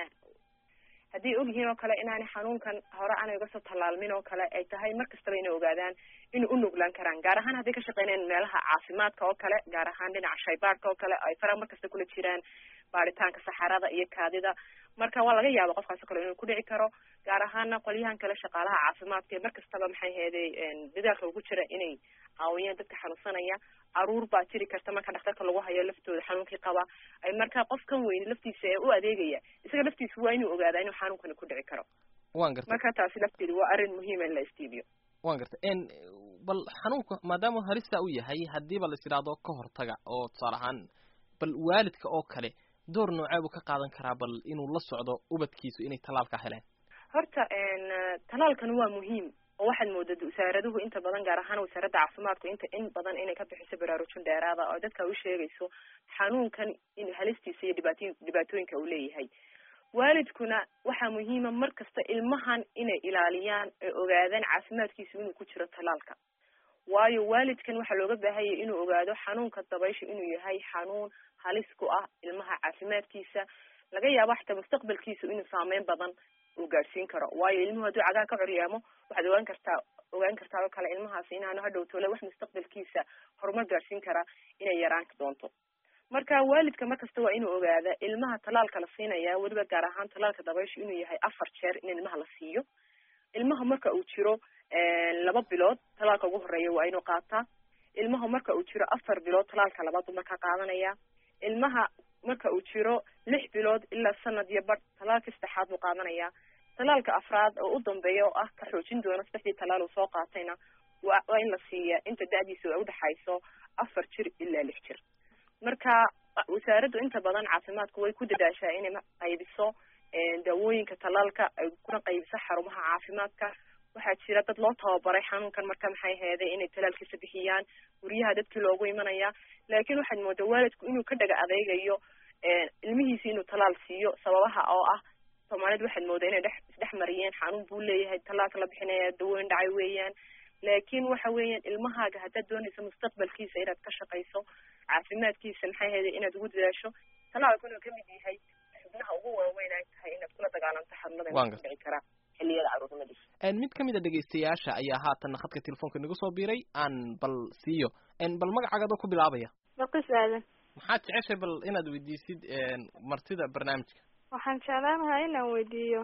Speaker 14: hadday og yihiin oo kale inaanay xanuunkan hore aanay uga soo tallaalmin oo kale ay tahay mar kastaba inay ogaadaan inay u nuglaan karaan gaar ahaan hadday ka shaqeynayaan meelaha caafimaadka oo kale gaar ahaan dhinaca shaybaarka oo kale ay fara mar kasta kula jiraan baaritaanka saxarada iyo kaadida marka waa laga yaaba qofkaas o kale inuu ku dhici karo gaar ahaana qolyahan kale shaqaalaha caafimaadka ee mar kastaba maxay heeday dadaalka ugu jira inay caawiyaan dadka xanuunsanaya caruur baa jiri karta marka dhakhtarka lagu hayo laftooda xanuunkii qaba ay marka qofkan weyni laftiisa ee u adeegaya isaga laftiisa waa inuu ogaadaa inuu xanuunkani ku dhici karo
Speaker 1: wan gartay
Speaker 14: marka taasi lafteedu waa arrin muhiima in la istiibiyo
Speaker 1: wan gartay bal xanuunka maadaama halista u yahay haddiiba la is idhaahdo ka hortaga oo tusaale ahaan bal waalidka oo kale door noocee buu ka qaadan karaa bal inuu la socdo ubadkiisu inay talaalka heleen
Speaker 14: horta talaalkan waa muhiim oo waxaad moodaa wasaaraduhu inta badan gaar ahaan wasaaradda caafimaadku inta in badan inay ka bixiso baraarujin dheeraada oo dadka u sheegayso xanuunkan in halistiisa iyo dhibaatooyin dhibaatooyinka uu leeyahay waalidkuna waxaa muhiima mar kasta ilmahan inay ilaaliyaan ee ogaadaan caafimaadkiisu inuu ku jiro talaalka waayo waalidkan waxaa looga baahanyay inuu ogaado xanuunka dabaysha inuu yahay xanuun halis ku ah ilmaha caafimaadkiisa laga yaabo xataa mustaqbalkiisa inuu saameyn badan uu gaadhsiin karo waayo ilmuhu hadduu cagaa ka coryaamo waxaad ogaan kartaa ogaan kartaa oo kale ilmahaasi inaanu hadhow tole wax mustaqbalkiisa horumar gaadhsiin kara inay yaraan doonto marka waalidka markasta waa inuu ogaada ilmaha talaalka la siinaya weliba gaar ahaan talaalka dabaysha inuu yahay afar jeer in ilmaha la siiyo ilmaha marka uu jiro laba bilood talaalka ugu horeeya waa inuu qaataa ilmaha marka uu jiro afar bilood talaalka labaad buu markaa qaadanaya ilmaha marka uu jiro lix bilood ilaa sanad iyo badh talaalka saddexaad buu qaadanaya talaalka afraad oo u dambeeya oo ah ka xoojin doona saddexdii talaal uu soo qaatayna wa waa in la siiya inta da-diisa ay udhexayso afar jir ilaa lix jir marka wasaaraddu inta badan caafimaadku way ku dadaashaa inay qaybiso daawooyinka talaalka ay kuna qaybiso xarumaha caafimaadka waxaa jira dad loo tababaray xanuunkan marka maxay heeday inay talaalkiisa bixiyaan guryaha dadkii loogu imanaya laakiin waxaad moodaa waalidku inuu ka dhaga adeygayo ilmihiisi inuu talaal siiyo sababaha oo ah soomaalida waxaad moodaa inay dhex isdhex mariyeen xanuun buu leeyahay talaalka la bixinaya dawooyin dhacay weeyaan laakiin waxa weeyaan ilmahaaga haddaad doonayso mustaqbalkiisa inaad ka shaqayso caafimaadkiisa maxay heeday inaad ugu dadaasho talaalku inuu kamid yahay xubnaha ugu waaweyn ay tahay inaad kula dagaalanto xanuunada ku dhici karaa xilliyada caruurnimadiisa
Speaker 1: mid kamid a dhegaystayaasha ayaa haatan khadka telefoonka nagu soo biiray aan bal siiyo bal magacaagadoo ku bilaabaya
Speaker 15: baqis aadan
Speaker 1: maxaad jeceshay bal inaad weydiisid martida barnaamijka
Speaker 15: waxaan jeclaan lahaa inaan weydiiyo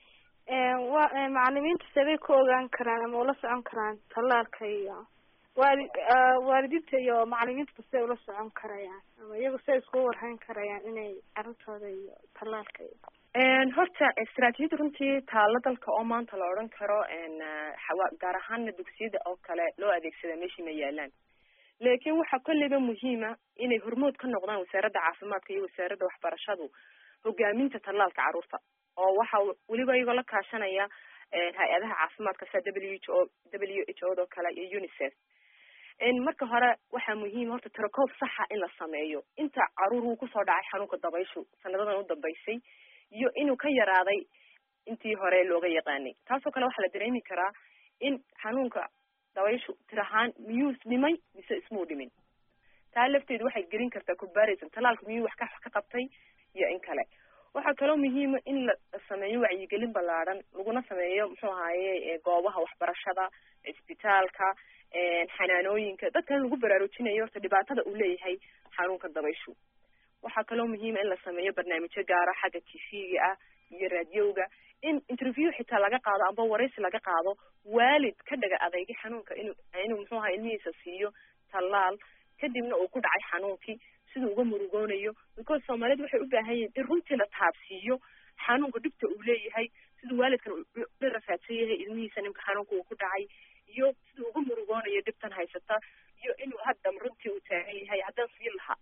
Speaker 15: wa macalimiinta sabay ku ogaan karaan ama ula socon karaan talaalka iyo waali waalidiinta iyo macalimiinta say ula socon karayaan ama iyagu say iskugu warhayn karayaan inay carruurtooda iyo talaalka iyo
Speaker 14: horta istaraatiijiyada runtii taalo dalka oo maanta la odhan karo gaar ahaana dugsiyada oo kale loo adeegsada meeshii ma yaalaan laakiin waxaa kolleyba muhiima inay hormood ka noqdaan wasaaradda caafimaadka iyo wasaaradda waxbarashadu hogaaminta tallaalka carruurta oo waxa weliba iyagoo la kaashanaya hay-adaha caafimaadka sida w h o w h o do kale iyo unicef marka hore waxaa muhiim horta tirakoob saxa in la sameeyo inta caruur uu kusoo dhacay xanuunka dabayshu sanadadan u dambeysay iyo inuu ka yaraaday intii hore looga yaqaanay taasoo kale waxaa la dareemi karaa in xanuunka dabayshu tir ahaan miyuu dhimay mise ismuu dhimin taa lafteedu waxay gelin kartaa comparison talaalka miyuu wax ka wax ka qabtay iyo in kale waxaa kaloo muhiima in la sameeyo wacyigelin ballaadhan laguna sameeyo muxuu ahaaye goobaha waxbarashada isbitaalka xanaanooyinka dadkan lagu baraarujinayo horta dhibaatada uu leeyahay xanuunka dabayshu waxaa kaloo muhiima in la sameeyo barnaamijyo gaara xagga t v-ga ah iyo raadiyowga in interview xitaa laga qaado amba waraysi laga qaado waalid ka dhaga adeegay xanuunka inuu inuu muxuu ahaa ilmihiisa siiyo tallaal kadibna uu ku dhacay xanuunkii siduu uga murugoonayo because soomaalidu waxay u baahan yihiin in runtii la taabsiiyo xanuunka dhibta uu leeyahay siduu waalidkan la rafaadsan yahay ilmihiisa nimka xanuunka uu ku dhacay iyo siduu uga murugoonayo dhibtan haysata iyo inuu haddam runtii uu taagan yahay haddaan siin lahaa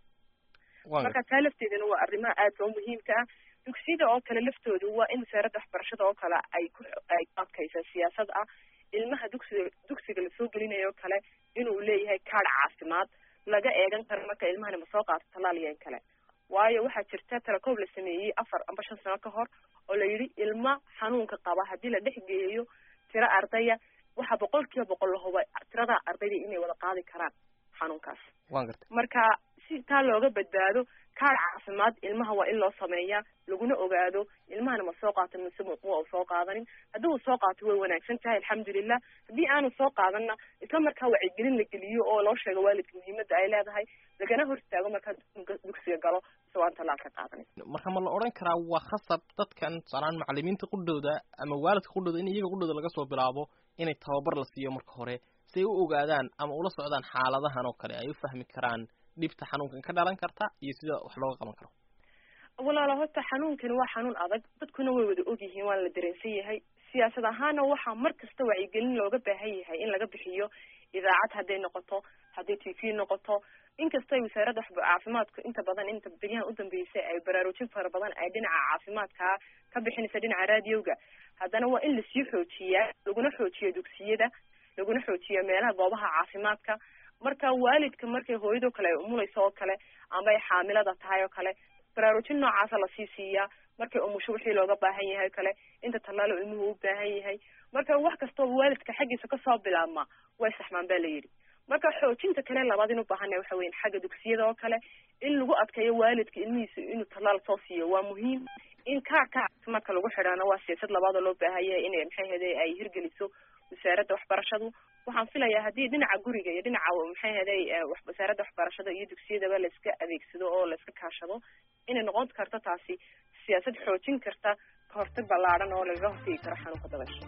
Speaker 14: marka taa lafteedana waa arrimaha aadka u muhiimka ah dugsiyada oo kale laftoodu waa in wasaaradda waxbarashada oo kale ay ku ay ku adkaysa siyaasad ah ilmaha dugsiga dugsiga lasoo gelinayo kale inuu leeyahay kaadh caafimaad laga eegan karo marka ilmahani ma soo qaato tallaal iyo in kale waayo waxaa jirta talakoob la sameeyey afar amba shan sano ka hor oo la yidhi ilma xanuunka qaba haddii la dhex geeyo tiro ardaya waxaa boqol kiiba boqol la huba tirada ardayda inay wada qaadi karaan xanuunkaas marka si taa looga badbaado kaadh caafimaad ilmaha waa in loo sameeyaa laguna ogaado ilmahana ma soo qaata mise ma u soo qaadanin haddii uu soo qaato way wanaagsan tahay alxamdulilah haddii aanu soo qaadanna isla markaa wacyigelin la geliyo oo loo sheego waalidka muhiimadda ay leedahay lagana hor istaago markaa dugsiga galo isagoo aan tallaal ka qaadanin
Speaker 1: marka ma la odhan karaa waa khasab dadkan tusaalaan macalimiinta qudhooda ama waalidka qudhooda in iyaga qudhooda laga soo bilaabo inay tababar la siiyo marka hore si ay u ogaadaan ama ula socdaan xaaladahan oo kale ay u fahmi karaan dhibta xanuunkan ka dhalan karta iyo sida wax looga qaban karo
Speaker 14: walaalo horta xanuunkani waa xanuun adag dadkuna way wada ogyihiin waana la dareensan yahay siyaasad ahaana waxaa mar kasta wacyigelin looga baahan yahay in laga bixiyo idaacad hadday noqoto hadday t v noqoto inkasta ay wasaaradda caafimaadku inta badan inta beryahan udambeysay ay baraarujin fara badan ay dhinaca caafimaadka ka bixinaysa dhinaca raadiyowga haddana waa in lasii xoojiyaa laguna xoojiyo dugsiyada laguna xoojiyo meelaha goobaha caafimaadka marka waalidka markay hooyadoo kale ay umulayso oo kale ama ay xaamilada tahay oo kale baraarujin noocaasa lasii siiyaa markay umusho wixii looga baahan yahay o kale inta tallaalo ilmuhu u baahan yahay marka wax kastooba waalidka xaggiisa kasoo bilaabma way saxmaan ba la yidhi marka xoojinta kale labaad in u baahannahay waxa weyan xagga dugsiyada oo kale in lagu adkeeyo waalidka ilmihiisa inuu tallaal soo siiyo waa muhiim in kaarka caafimaadka lagu xidhaana waa siyaasad labaadoo loo baahan yahay inay maxay hede ay hirgeliso wasaaradda waxbarashadu waxaan filayaa haddii dhinaca guriga iyo dhinaca maxay heday wasaaradda waxbarashada iyo dugsiyadaba laiska adeegsado oo laiska kaashado inay noqon karto taasi siyaasad xoojin karta kahortag ballaadhan oo lagaga hortegi karo xanuunka dabaysha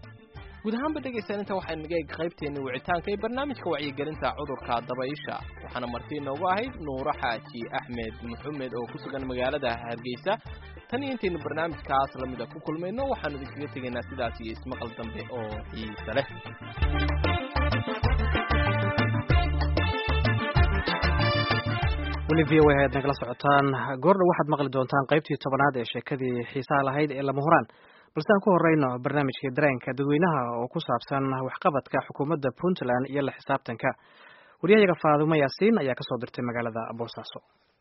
Speaker 1: guud ahaanba dhegaysan inta waxay naga eg qaybteena wicitaanka ee barnaamijka wacyigelinta cudurka dabaysha waxaana marti inoogu ahayd nuuro xaaji axmed maxamed oo ku sugan magaalada hargeysa tan iyo intaynu barnaamijkaas lamida ku kulmayno waxaanu idinkaga tegaynaa sidaas iyo ismaqal dambe oo xiisa leh
Speaker 2: weli v o a ayaad nagala socotaan goordha waxaad maqli doontaan qaybtii tobanaad ee sheekadii xiisaha lahayd ee lama huraan balse aan ku horeyno barnaamijkii dareenka dadweynaha oo ku saabsan waxqabadka xukuumadda puntland iyo la xisaabtanka waryahayaga faadumo yaasiin ayaa kasoo dirtay magaalada boosaaso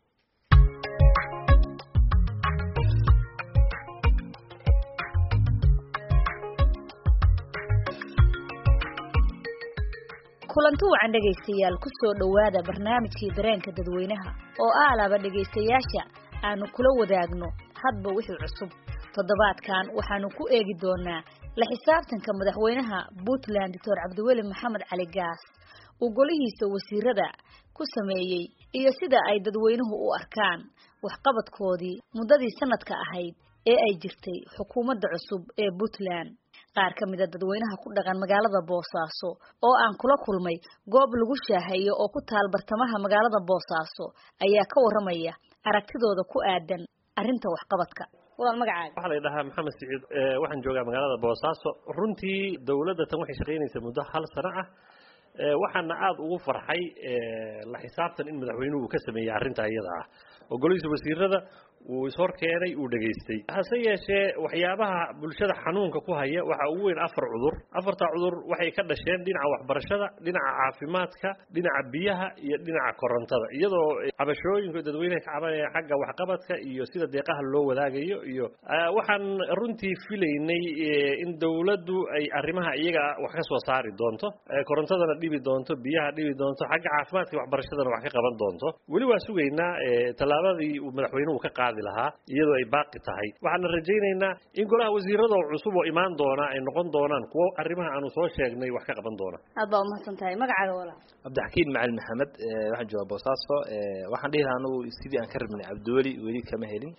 Speaker 16: kulanti wacan dhegaystayaal ku soo dhowaada barnaamijkii dareenka dadweynaha oo aalaba dhegaystayaasha aanu kula wadaagno hadba wixii cusub toddobaadkan waxaanu ku eegi doonaa la xisaabtanka madaxweynaha puntland doctor cabdiweli maxamed cali gaas uu golihiisa wasiirada ku sameeyey iyo sida ay dadweynuhu u arkaan waxqabadkoodii muddadii sanadka ahayd ee ay jirtay xukuumadda cusub ee puntland qaar ka mida dadweynaha ku dhaqan magaalada boosaaso oo aan kula kulmay goob lagu shaaheeyo oo ku taal bartamaha magaalada boosaaso ayaa ka waramaya aragtidooda ku aadan arrinta waxqabadka walaal magacaaga
Speaker 17: waxaa la dhahaa maxamed siciid waxaan joogaa magaalada boosaaso runtii dowladda tan waxay shaqaynaysaa muddo hal sano ah waxaana aada ugu farxay la xisaabtan in madaxweynuhu uu ka sameeyey arrinta iyada ah oo golihiisa wasiirada wuu ishor keenay uu dhegaystay hase yeeshee waxyaabaha bulshada xanuunka ku haya waxaa ugu weyn afar cudur afartaa cudur waxay ka dhasheen dhinaca waxbarashada dhinaca caafimaadka dhinaca biyaha iyo dhinaca korontada iyadoo cabashooyinka dadweyneha ka cabanayaan xagga waxqabadka iyo sida deeqaha loo wadaagayo iyo waxaan runtii filaynay in dowladdu ay arrimaha iyaga wax ka soo saari doonto korontadana dhibi doonto biyaha dhibi doonto xagga caafimaadka iyo waxbarashadana wax ka qaban doonto weli waa sugaynaa tallaabadii uu madaxweynuhu ka qaadi lahaa iyadoo ay baaqi tahay waxaana rajaynaynaa in golaha wasiirada cusub oo imaan doona ay noqon doonaan kuwo arrimaha aanu soo sheegnay wax ka qaban doona
Speaker 16: aad baa umahadsan tahay magacaaga walaal
Speaker 18: cabdixakiin macalin maxamed waxaan joogaa boosaaso waxaan dhihi lahaa anugu sidii aan ka rabnay cabdiweli weli kama helin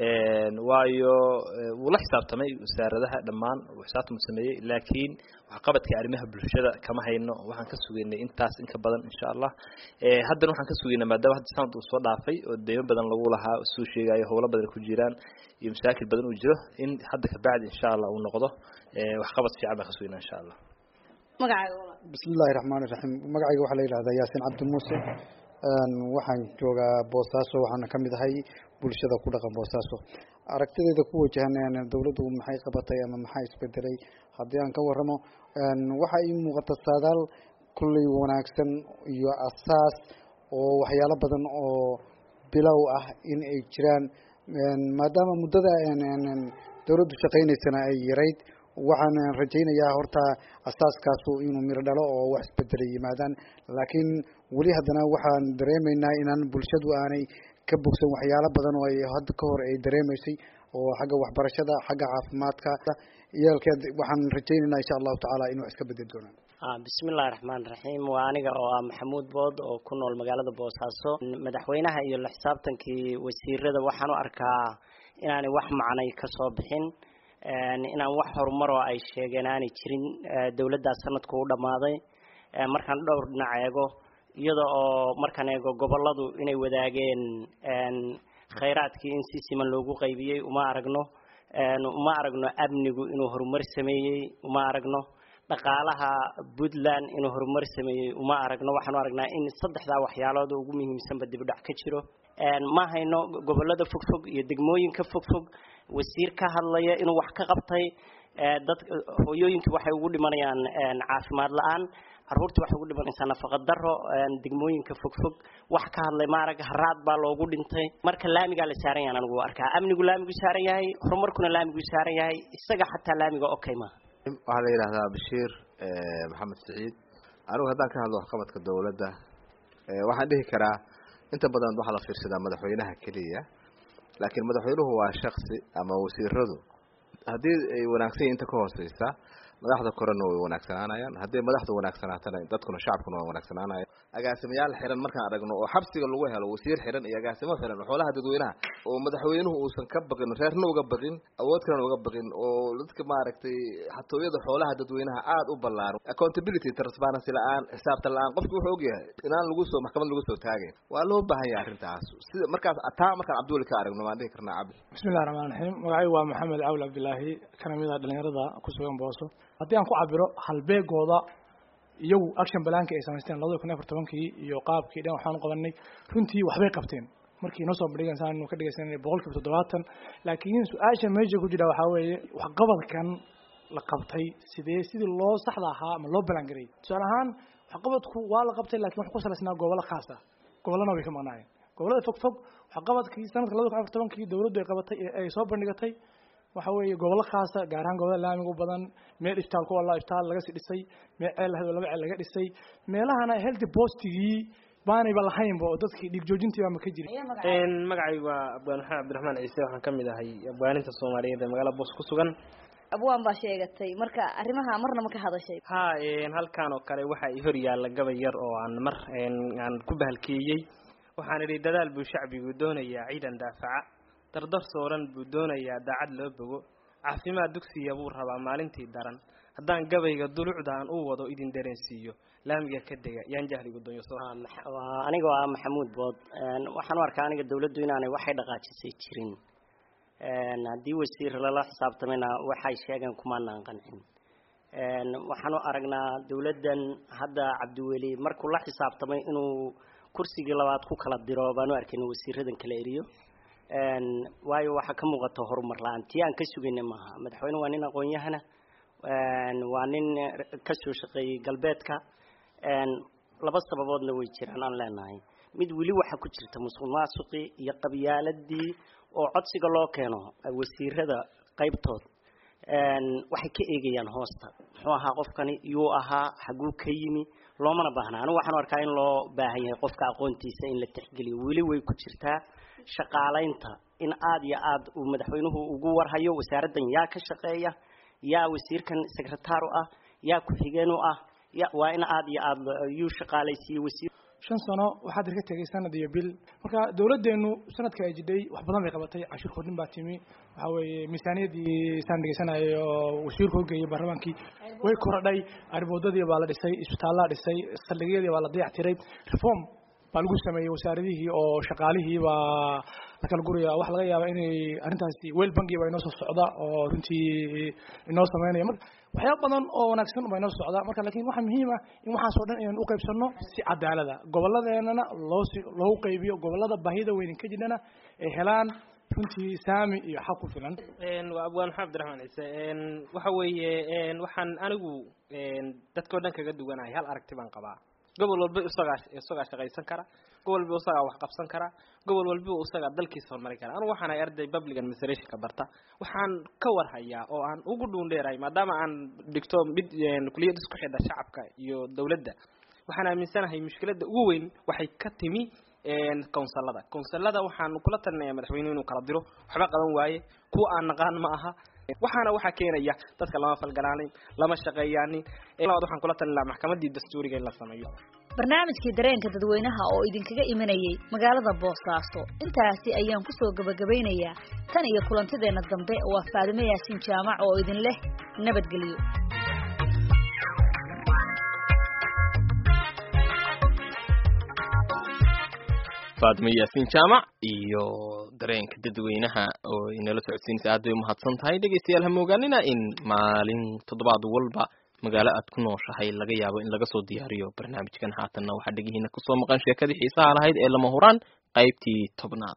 Speaker 18: waayo wuu la xisaabtamay wasaaradaha dhammaan uu xisaabtam sameeyey laakiin waxqabadka arrimaha bulshada kama hayno waxaan ka sugaynay intaas inka badan insha allah haddana waxaan ka sugaynaa maadaama hadda sanad uu soo dhaafay oo deymo badan lagu lahaa suu sheegayo howlo badan ku jiraan iyo masaakil badan uu jiro in hadda kabacdi insha allah uu noqdo waxqabad fiican baan ka sugaynaa insha allah
Speaker 16: magacaaga walaal
Speaker 19: bismillahi raxmaani raxiim magacayga waxaa la yidhahdaa yaasin cabdi muuse waxaan joogaa boosaaso waxaana ka mid ahay bulshada ku dhaqan boosaaso aragtideeda ku wajahan dowladdu maxay qabatay ama maxaa isbedelay haddii aan ka waramo waxaa ii muuqata saadaal kulley wanaagsan iyo asaas oo waxyaalo badan oo bilow ah in ay jiraan maadaama muddada dowladdu shaqaynaysana ay yarayd waxaan rajaynayaa horta asaaskaasu inuu miro dhalo oo wax isbedelay yimaadaan laakiin weli haddana waxaan dareemaynaa inaan bulshadu aanay ka bogsan waxyaalo badan oo ay hadda ka hor ay dareemaysay oo xagga waxbarashada xagga caafimaadka iyaalkeed waxaan rajaynaynaa insha allahu tacaala in wax iska bedeli doonaan
Speaker 20: bismillahi raxmaan raxiim waa aniga oo ah maxamuud bood oo ku nool magaalada boosaaso madaxweynaha iyo la xisaabtankii wasiirada waxaan u arkaa inaanay wax macnay kasoo bixin inaan wax horumaroo ay sheegeen aanay jirin dowladdaas sanadku u dhammaaday markaan dhowr dhinac eego iyada oo markaan eego goboladu inay wadaageen khayraadkii in si siman loogu qaybiyey uma aragno uma aragno amnigu inuu horumar sameeyey uma aragno dhaqaalaha puntland inuu horumar sameeyey uma aragno waxaanu aragnaa in saddexdaa waxyaalood ugu muhiimsanba dibudhac ka jiro ma hayno gobolada fogfog iyo degmooyinka fogfog wasiir ka hadlaya inuu wax ka qabtay dad hooyooyinkii waxay ugu dhimanayaan caafimaad la-aan caruurtii waxay ugu dhimanaysaa nafaqa daro degmooyinka fogfog wax ka hadlay maarag haraad baa loogu dhintay marka laamigaa la saaran yahan anigu arkaa amnigu laamigu saaran yahay horumarkuna laamigu saaran yahay isaga xataa laamiga okay ma
Speaker 3: waxaa la yidhahdaa bashiir maxamed siciid anigu haddaan ka hadlo waxqabadka dowladda waxaan dhihi karaa inta badan waxaa la fiirsadaa madaxweynaha keliya laakiin madaxweynuhu waa shaksi ama wasiiradu haddii ay wanaagsan yihin inta ka hooseysa madaxda korena way wanaagsanaanayaan hadday madaxda wanaagsanaatana dadkuna shacabkuna waa wanaagsanaanaya agaasimayaal xiran markaan aragno oo xabsiga lagu helo wasiir xiran iyo agaasimo xiran oo xoolaha dadweynaha oo madaxweynuhu uusan ka baqin reerna uga baqin awood kalena uga baqin oo dadka maaragtay xatooyada xoolaha dadweynaha aada u ballaaran accountability transparency la-aan xisaabta la-aan qofki wuxuu ogyahay inaan lagu soo maxkamad lagu soo taagayn waa loo baahan yahay arrintaas sida markaas taa markaan cabdiweli ka aragno waan dhihi karnaa cabdi
Speaker 21: bismillahi raxmaan raxiim magacaygu waa maxamed cawl cabdilaahi kana mid a dhalinyarada ku sugan booso haddii aan ku cabiro halbeegooda iyagu action balaanka ay samaysteen labada kun afar tobankii iyo qaabkii dhan waxaan qabanay runtii waxbay qabteen markii noo soo bandhigan saan ka dhegeysanay boqolkiiba toddobaatan laakiin su-aasha meesha ku jira waxaa weeye waxqabadkan la qabtay sidee sidii loo saxda ahaa ama loo balaan gareeyay tusaale ahaan waxqabadku waa la qabtay lakin wax ku salaysnaa gobollo khaas ah gobollana way ka maqnaayeen gobollada fog fog waxqabadkii sanadka labada kun afar tobankii dowladdu ay qabatay ee ay soo bandhigatay waxa weeye gobollo khaasa gaar ahaan gobollada laamiga u badan meel iftaal ku walla iftaal laga sii dhisay meel ceel lahayd oo laba ceel laga dhisay meelahana healthy postigii baanayba lahaynba oo dadkii dhiig joojintii baama ka jirin
Speaker 22: magacaygu waa abwaan maxamed cabdiraxmaan ciise waxaan ka mid ahay abwaaninta soomaaliyeed ee magaalada boos ku sugan
Speaker 16: abwaan baa sheegatay marka arrimaha marna ma ka hadashay
Speaker 22: ha halkaan oo kale waxaa i hor yaalla gabay yar oo aan mar aan ku bahalkeeyey waxaan idhi dadaal buu shacbigu doonayaa ciidan daafaca dardar sooran buu doonayaa daacad loo bogo caafimaad dugsiya buu rabaa maalintii daran haddaan gabayga dulucda aan u wado idin dareensiiyo laamiga ka dega yaan jahligu donyo
Speaker 20: anigoo ah maxamuud bood waxaan u arkaa aniga dawladdu inaanay waxay dhaqaajisay jirin haddii wasiir lala xisaabtamayna waxay sheegeen kumaanaan qancin waxaan u aragnaa dawladdan hadda cabdiweli markuu la xisaabtamay inuu kursigii labaad ku kala diro baan u arkayna wasiiradan kala eriyo waayo waxaa ka muuqata horumar la-aan tii aan ka sugayna maaha madaxweyne waa nin aqoon-yahana waa nin kasoo shaqeeyey galbeedka laba sababoodna way jiraan aan leenahay mid weli waxaa ku jirta musuq maasuqii iyo qabyaaladii oo codsiga loo keeno wasiirada qaybtood waxay ka eegayaan hoosta muxuu ahaa qofkani yuu ahaa xaguu ka yimi loomana baahna anigu waxaan arkaa in loo baahan yahay qofka aqoontiisa in la tixgeliyo weli way ku jirtaa shaqaalaynta in aada iyo aada uu madaxweynuhu ugu warhayo wasaaraddan yaa ka shaqeeya yaa wasiirkan secretaar u ah yaa ku-xigeen u ah ya waa in aada iyo aada yuu shaqaalaysiiye wasiir
Speaker 21: shan sano waxaad irka tegay sanad iyo bil marka dawladdeenu sanadka ay jidhay wax badan bay qabatay cashuur kordhin baa timi waxa weeye miisaaniyadii saan dhegeysanayo wasiirku hogeeyey baarlamaankii way korodhay arboodadii baa la dhisay isbitaallaa dhisay saldhigyadii baa la dayactiray reform baa lagu sameeyey wasaaradihii oo shaqaalihii baa la kala guraya waxa laga yaabaa inay arrintaasi wel bangi baa inoo soo socda oo runtii inoo sameynaya marka waxyaaba badan oo wanaagsan baa inoo socda marka laakiin waxaa muhiim ah in waxaasoo dhan inaan u qaybsano si cadaalada gobolladeenana loo si loogu qaybiyo gobollada baahida weynin ka jirhana ay helaan runtii saami iyo xaq ku filan
Speaker 22: waa abwaan maxamed abdiraxmaan ciise waxa weeye waxaan anigu dadkao dhan kaga duwanahay hal aragti baan qabaa gobol walba isagaa isagaa shaqaysan kara gobol walba isagaa wax qabsan kara gobol walba isagaa dalkiisa horumarin kara anigu waxaan ahay arday public administrationka barta waxaan ka warhayaa oo aan ugu dhuundheerahay maadaama aan dhigto mid kuliyad isku xidha shacabka iyo dawladda waxaan aaminsanahay mushkiladda ugu weyn waxay ka timi counsilada counsilada waxaan kula talinayaa madaxweynuhu inuu kala diro waxba qaban waaye kuwa aan naqaan ma aha waxaana waxaa keenaya dadka lama falgalaanin lama shaqeeyaanin labaad waxaan kula talin lahaa maxkamadii dastuuriga in la sameeyo
Speaker 16: barnaamijkii dareenka dadweynaha oo idinkaga imanayay magaalada boosaaso intaasi ayaan kusoo gabagabaynayaa tan iyo kulantideenna dambe waa faadimo yaasiin jaamac oo idin leh nabadgelyo
Speaker 1: faadimo yaasiin jaamac iyo dareenka dadweynaha oo inala socodsiinaysa aad bay umahadsan tahay dhegeystayaal ha moogaanina in maalin toddobaad walba magaalo aad ku nooshahay laga yaabo in laga soo diyaariyo barnaamijkan haatanna waxaa dhegihiina kusoo maqan sheekadii xiisaha lahayd ee lama huraan qaybtii tobnaad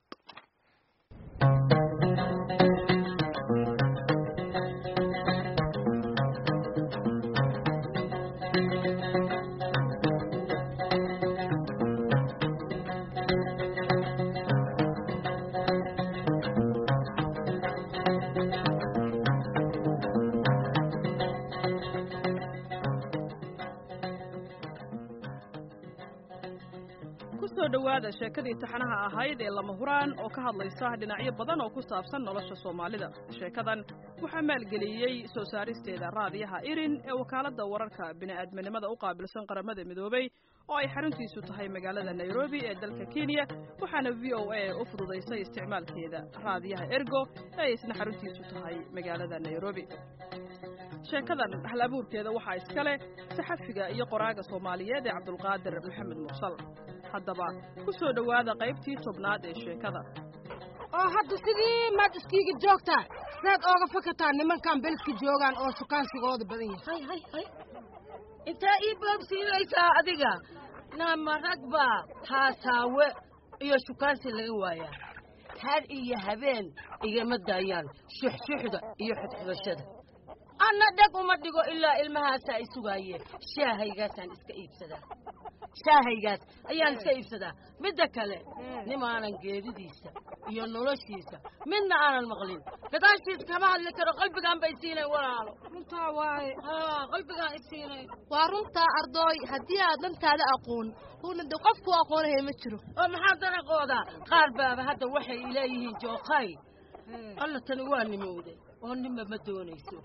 Speaker 5: dhawaada sheekadii taxanaha ahayd ee lama huraan oo ka hadlaysa dhinacyo badan oo ku saabsan nolosha soomaalida sheekadan waxaa maalgeliyey soo saaristeeda raadiyaha irin ee wakaaladda wararka bini'aadminimada u qaabilsan qaramada midoobay oo ay xaruntiisu tahay magaalada nairobi ee dalka kenya waxaana v o a u fududaysay isticmaalkeeda raadiyaha ergo ee ay isna xaruntiisu tahay magaalada nairobi sheekadan hal abuurkeeda waxaa iska leh saxafiga iyo qoraaga soomaaliyeed ee cabdulqaadir maxamed mursal haddaba ku soo dhowaada qaybtii tobnaad ee sheekada
Speaker 7: oo hadda sidii maad iskiiga joogtaa saad ooga fakataa nimankan beliska joogaan oo sukaansigooda badan yahay
Speaker 23: hay hay intaa ii baabsiinaysaa adiga nama ragba haasaawe iyo shukaansi laga waayaa had iyo habeen igama daayaan shuxshuxda iyo xudxudashada anna dheg uma dhigo ilaa ilmahaasaa i sugaayeen shaahaygaasaan iska iibsadaa shaahaygaas ayaan iska iibsadaa midda kale nimaanan geedidiisa iyo noloshiisa midna aanan maqlin gadaashiisa kama hadli karo qalbigaan bay siinay walaalo
Speaker 7: runtaa waaye
Speaker 23: haa qalbigaan i siinay
Speaker 7: waa runtaa ardooy haddii aad dhantaada aqoon una de qofku aqoonahay ma jiro
Speaker 23: oo maxaa danaqoodaa qaar baaba hadda waxay leeyihiin jookay alla tani waa nimowday oo ninba ma doonayso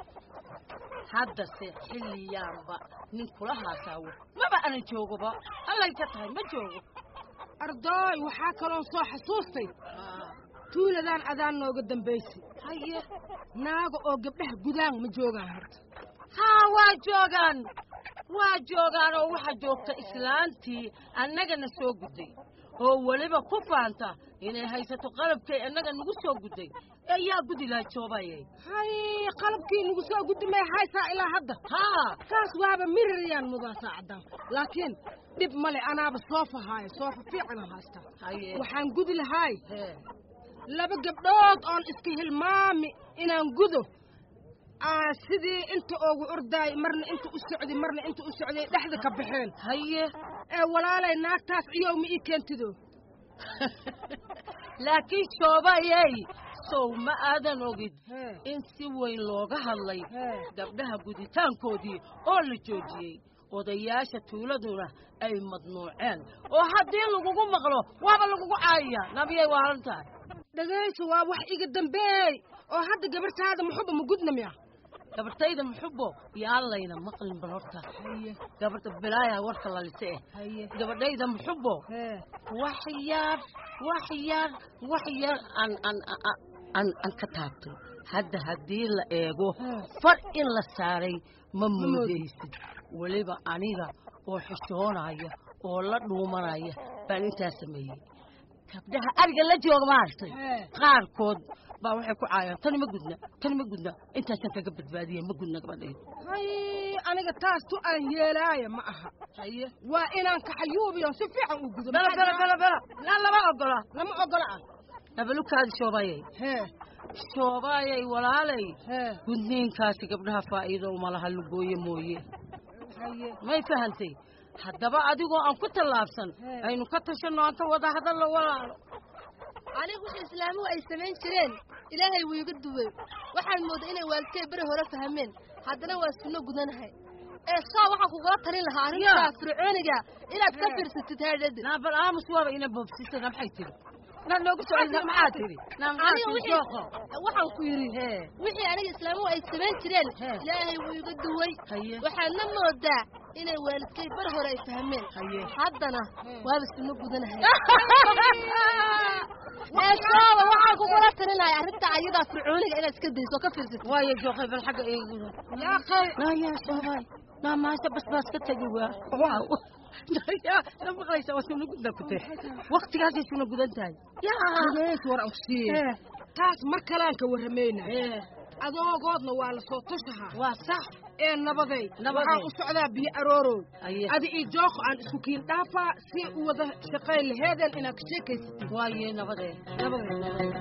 Speaker 23: haddase xilliyaanba nin kula haasaawo maba ana joogoba allay ka tahay ma joogo
Speaker 7: ardooy waxaa kaloon soo xasuustay tuuladaan adaan nooga dambaysay
Speaker 23: haye
Speaker 7: naaga oo gabdhaha gudaan ma joogaan horta
Speaker 23: haa waa joogaan waa joogaan oo waxaa joogta islaantii annagana soo gudday oo weliba ku faanta inay haysato qalabkay annaga nagu soo gudday ayaa gudi laha joobaye
Speaker 7: hay qalabkii nagu soo guddi may haysaa ilaa hadda
Speaker 23: haa
Speaker 7: saas waaba mirirayaan mudaa saacaddan laakiin dhib male anaaba soofa haayo soofa fiican haystaa waxaan gudi lahaay laba gabdhood oon iska hilmaami inaan gudo aa sidii inta oogu ordaay marna inta u socday marna inta u socday dhexda ka baxeen
Speaker 23: haye
Speaker 7: ee walaalay naagtaas ciyow ma ii keentido
Speaker 23: laakiin shoobayey sow ma aadan ogid in si weyn looga hadlay gabdhaha guditaankoodii oo la joojiyey odayaasha tuuladuna ay madnuuceen oo haddii lagugu maqlo waaba lagugu caayaya nabiyay waa halan tahay
Speaker 7: dhagayso waa wax iga dambeey oo hadda gabartaada muxuba ma gudna miya
Speaker 23: gabartayda muxubo yaan layna maqlin bal horta gabarta bilaaya warka lalise eh gabadhayda muxubo wax yar wax yar wax yar aan aan aan aan ka taabtay hadda haddii la eego far in la saaray ma moodaysid weliba aniga oo xishoonaya oo la dhuumanaya baan intaa sameeyey gabdhaha ariga la jooga maaragtay qaarkood baa waxay ku caayaan tani ma gudna tani ma gudna intaasan kaga badbaadiyey ma gudna gabadhayda
Speaker 7: hay aniga taas tu aan yeelaaya ma aha
Speaker 23: haye
Speaker 7: waa inaan kaxayuubiyo si fiican u gudo
Speaker 23: bela bela bela bela laa lama ogola
Speaker 7: lama ogola ah
Speaker 23: nabalukaadi shoobayay
Speaker 7: hee
Speaker 23: shoobayay walaalay gudniinkaasi gabdhaha faa'iido uma laha lugooye mooye may fahantay haddaba adigoo aan ku tallaabsan aynu ka tashanno aan ka wada hadallo walaalo
Speaker 4: anigu wixii islaamuhu ay samayn jireen ilaahay wuu iga duway waxaan moodaa inay waalidkay beri hore fahmeen haddana waa sunno gudanahay ee saa waxaan kugula talin lahaa arrintaa fircooniga inaad ka fiirsatid haadhadi
Speaker 23: naabal aamus waaba ina boobsisana maxay tiri inaad noogu socodna maxaa tiri
Speaker 4: aniga wixii waxaan ku yidhi wixii aniga islaamuhu ay samayn jireen ilaahay wuu iga duway waxaadna moodaa inay waalidkay bar hore ay fahmeen haddana waaba sunno gudanahay eesooba waxaan kugula talinaya arrinta ayadaa fircooniga inaad iska dayso oo ka fiirsatid
Speaker 23: waayo jooqay bal xagga eeguda
Speaker 7: yaaqay
Speaker 23: naya soobay naa maasha bas baas ka tegi waa waaw na maqlaysa waa suna gudan ku tahay waktigaasay suna gudan tahay
Speaker 7: dhagays war aan ku siiye taas mar kalaan ka warramayna adoogoodna waa la soo tushahaa
Speaker 23: waa sax
Speaker 7: ee nabaday waxaan u socdaa biyo aroorow adi iyo jooqo aan isku kiin dhaafaa si u wada shaqayn laheedeen inaad ka sheekaysatid
Speaker 23: waaye nabadee
Speaker 7: nabadee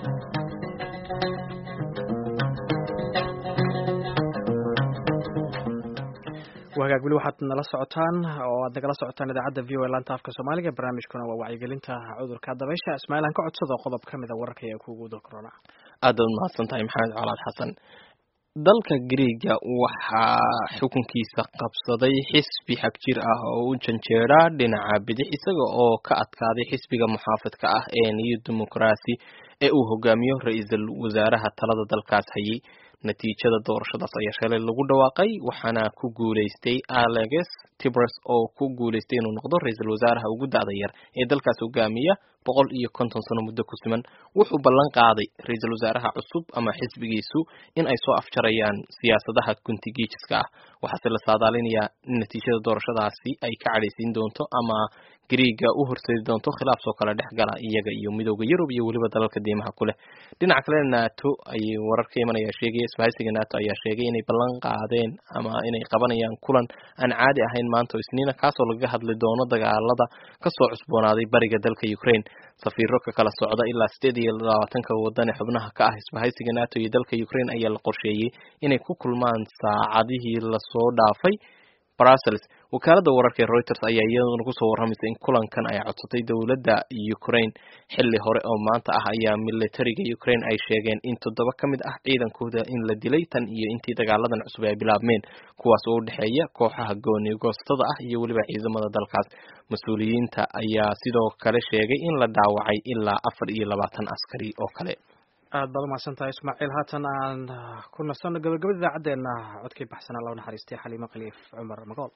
Speaker 2: wagaag weli waxaad nala socotaan oo aad nagala socotaan idaacadda v o laanta afka soomaaliga barnaamijkuna waa wacyigelinta cudurka dabaysha ismaaciil aan ka codsado qodob ka mida wararka ee kugu da corona
Speaker 1: aad baad mahadsan tahay maxamed colaad xasan dalka griega waxaa xukunkiisa qabsaday xisbi xagjir ah oo u janjeera dhinaca bidix isaga oo ka adkaaday xisbiga muxaafidka ah ee new democracy ee uu hogaamiyo ra-iisul wasaaraha talada dalkaas hayay natiijada doorashadaas ayaa shalay lagu dhawaaqay waxaana ku guuleystay alex tibres oo ku guuleystay inuu noqdo ra-iisul wasaaraha ugu da'da yar ee dalkaas hogaamiya boqol iyo konton sano muddo ku siman wuxuu ballan qaaday ra-iisul wasaaraha cusub ama xisbigiisu in ay soo afjarayaan siyaasadaha guntigiijiska ah waxaase la saadaalinayaa in natiijada doorashadaasi ay ka cadhaysiin doonto ama griiga u horseedi doonto khilaaf soo kale dhex gala iyaga iyo midooda yurub iyo weliba dalalka diimaha ku leh dhinaca kale nato ayay warar ka imanaya sheegaya isbahaysiga nato ayaa sheegay inay ballan qaadeen ama inay qabanayaan kulan aan caadi ahayn maanta oo isniina kaasoo lagaga hadli doono dagaalada kasoo cusboonaaday bariga dalka ukraine safiiro ka kala socda ilaa sideed iyo labaatanka wadan ee xubnaha ka ah isbahaysiga nato iyo dalka ukraine ayaa la qorsheeyey inay ku kulmaan saacadihii lasoo dhaafay brussels wakaalada wararka ee reuters ayaa iyaduna kusoo warramaysa in kulankan ay codsatay dowladda ukraine xilli hore oo maanta ah ayaa militariga ukraine ay sheegeen in toddoba ka mid ah ciidankooda in la dilay tan iyo intii dagaaladan cusub ay bilaabmeen kuwaas oo u dhexeeya kooxaha goonigoostada ah iyo weliba ciidamada dalkaas mas-uuliyiinta ayaa sidoo kale sheegay in la dhaawacay ilaa afar iyo labaatan askari oo kale
Speaker 2: aad baad umahadsan tahay ismaaciil haatan aan ku nasanno gabagabada idaacaddeenna codkii baxsanaa loo naxariistay xaliimo khaliif cumar magool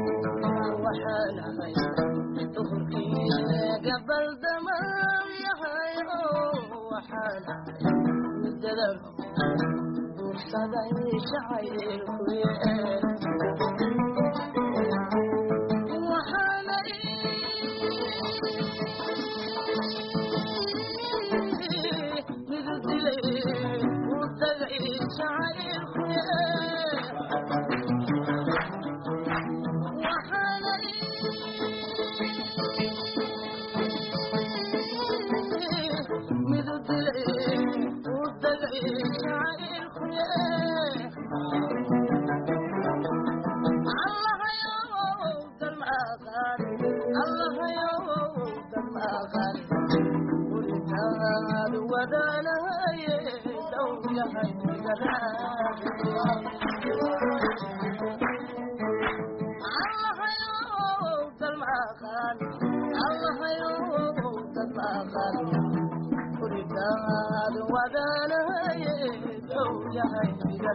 Speaker 23: waxaan ahay duhurkii gabal damaal yahay waxaan midada duursaday jacaylkuye waxaanay midu dilay u tagay jacaylkuye waxaanay midu dilay u tagay jacaylkuye allahayow dalmaaqaan allahayow dalmaaqaan guritaad wadaanahaye dhow yahay allahayow dalmaaqaan allahayow dalmaaqaan guritaad wadaanahaye dhow yahay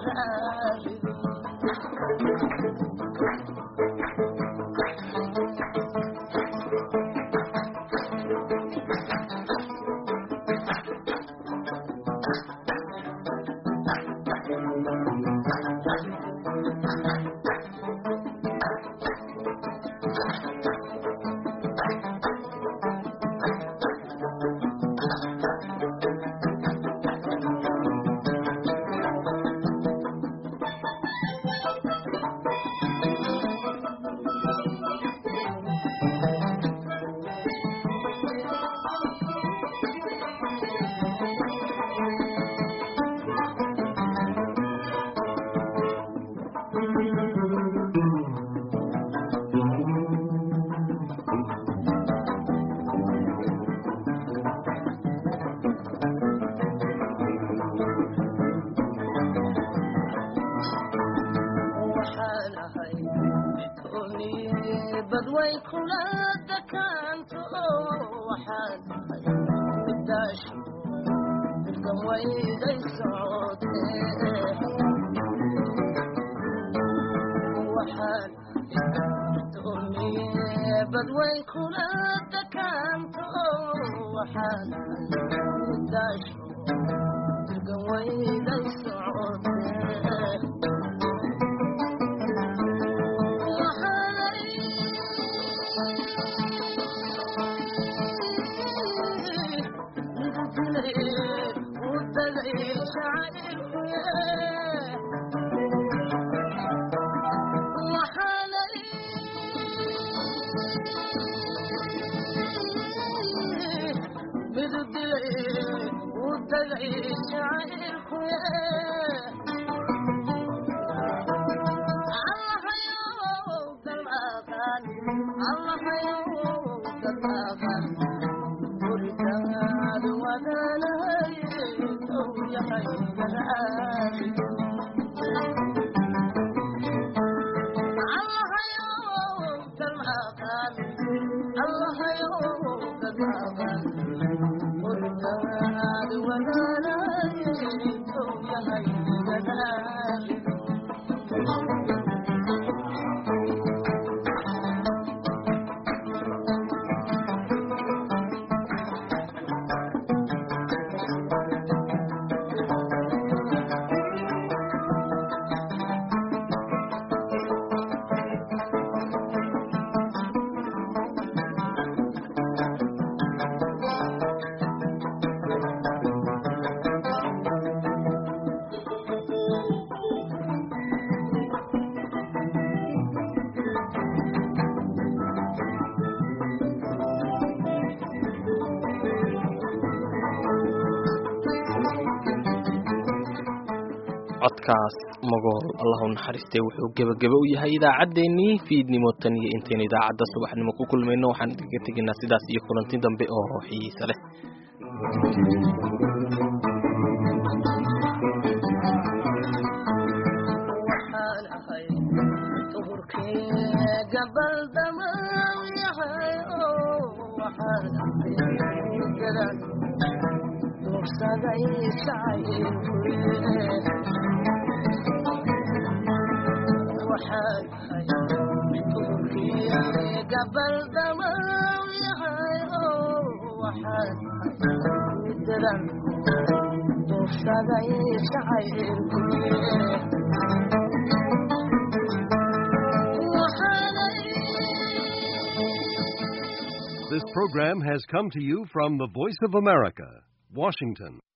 Speaker 23: waxaan ahay midkoonii badway kula dakaanto waxaan ahay midaashi midkan wayday socotee waxaan midkoonii badway kula dakaanto waxaan ahay midaashi midkan wayday socotee
Speaker 1: codkaas magool allah u naxariistay wuxuu gebageba u yahay idaacaddeenii fiidnimo tan iyo intaynu idaacadda subaxnimo ku kulmayno waxaan idinka tegaynaa sidaas iyo kulanti dambe oo xiisa leh
Speaker 23: waxaan ahay duhurkii gabal damaw yahay oo waxaan ahay garan duursaday jacaylkuye waxaan ahay duhurkii gabal damaw yahay oo waxaan ahay garan
Speaker 8: kufsaday jacaylku
Speaker 9: This program has come to you from the Voice of America, Washington.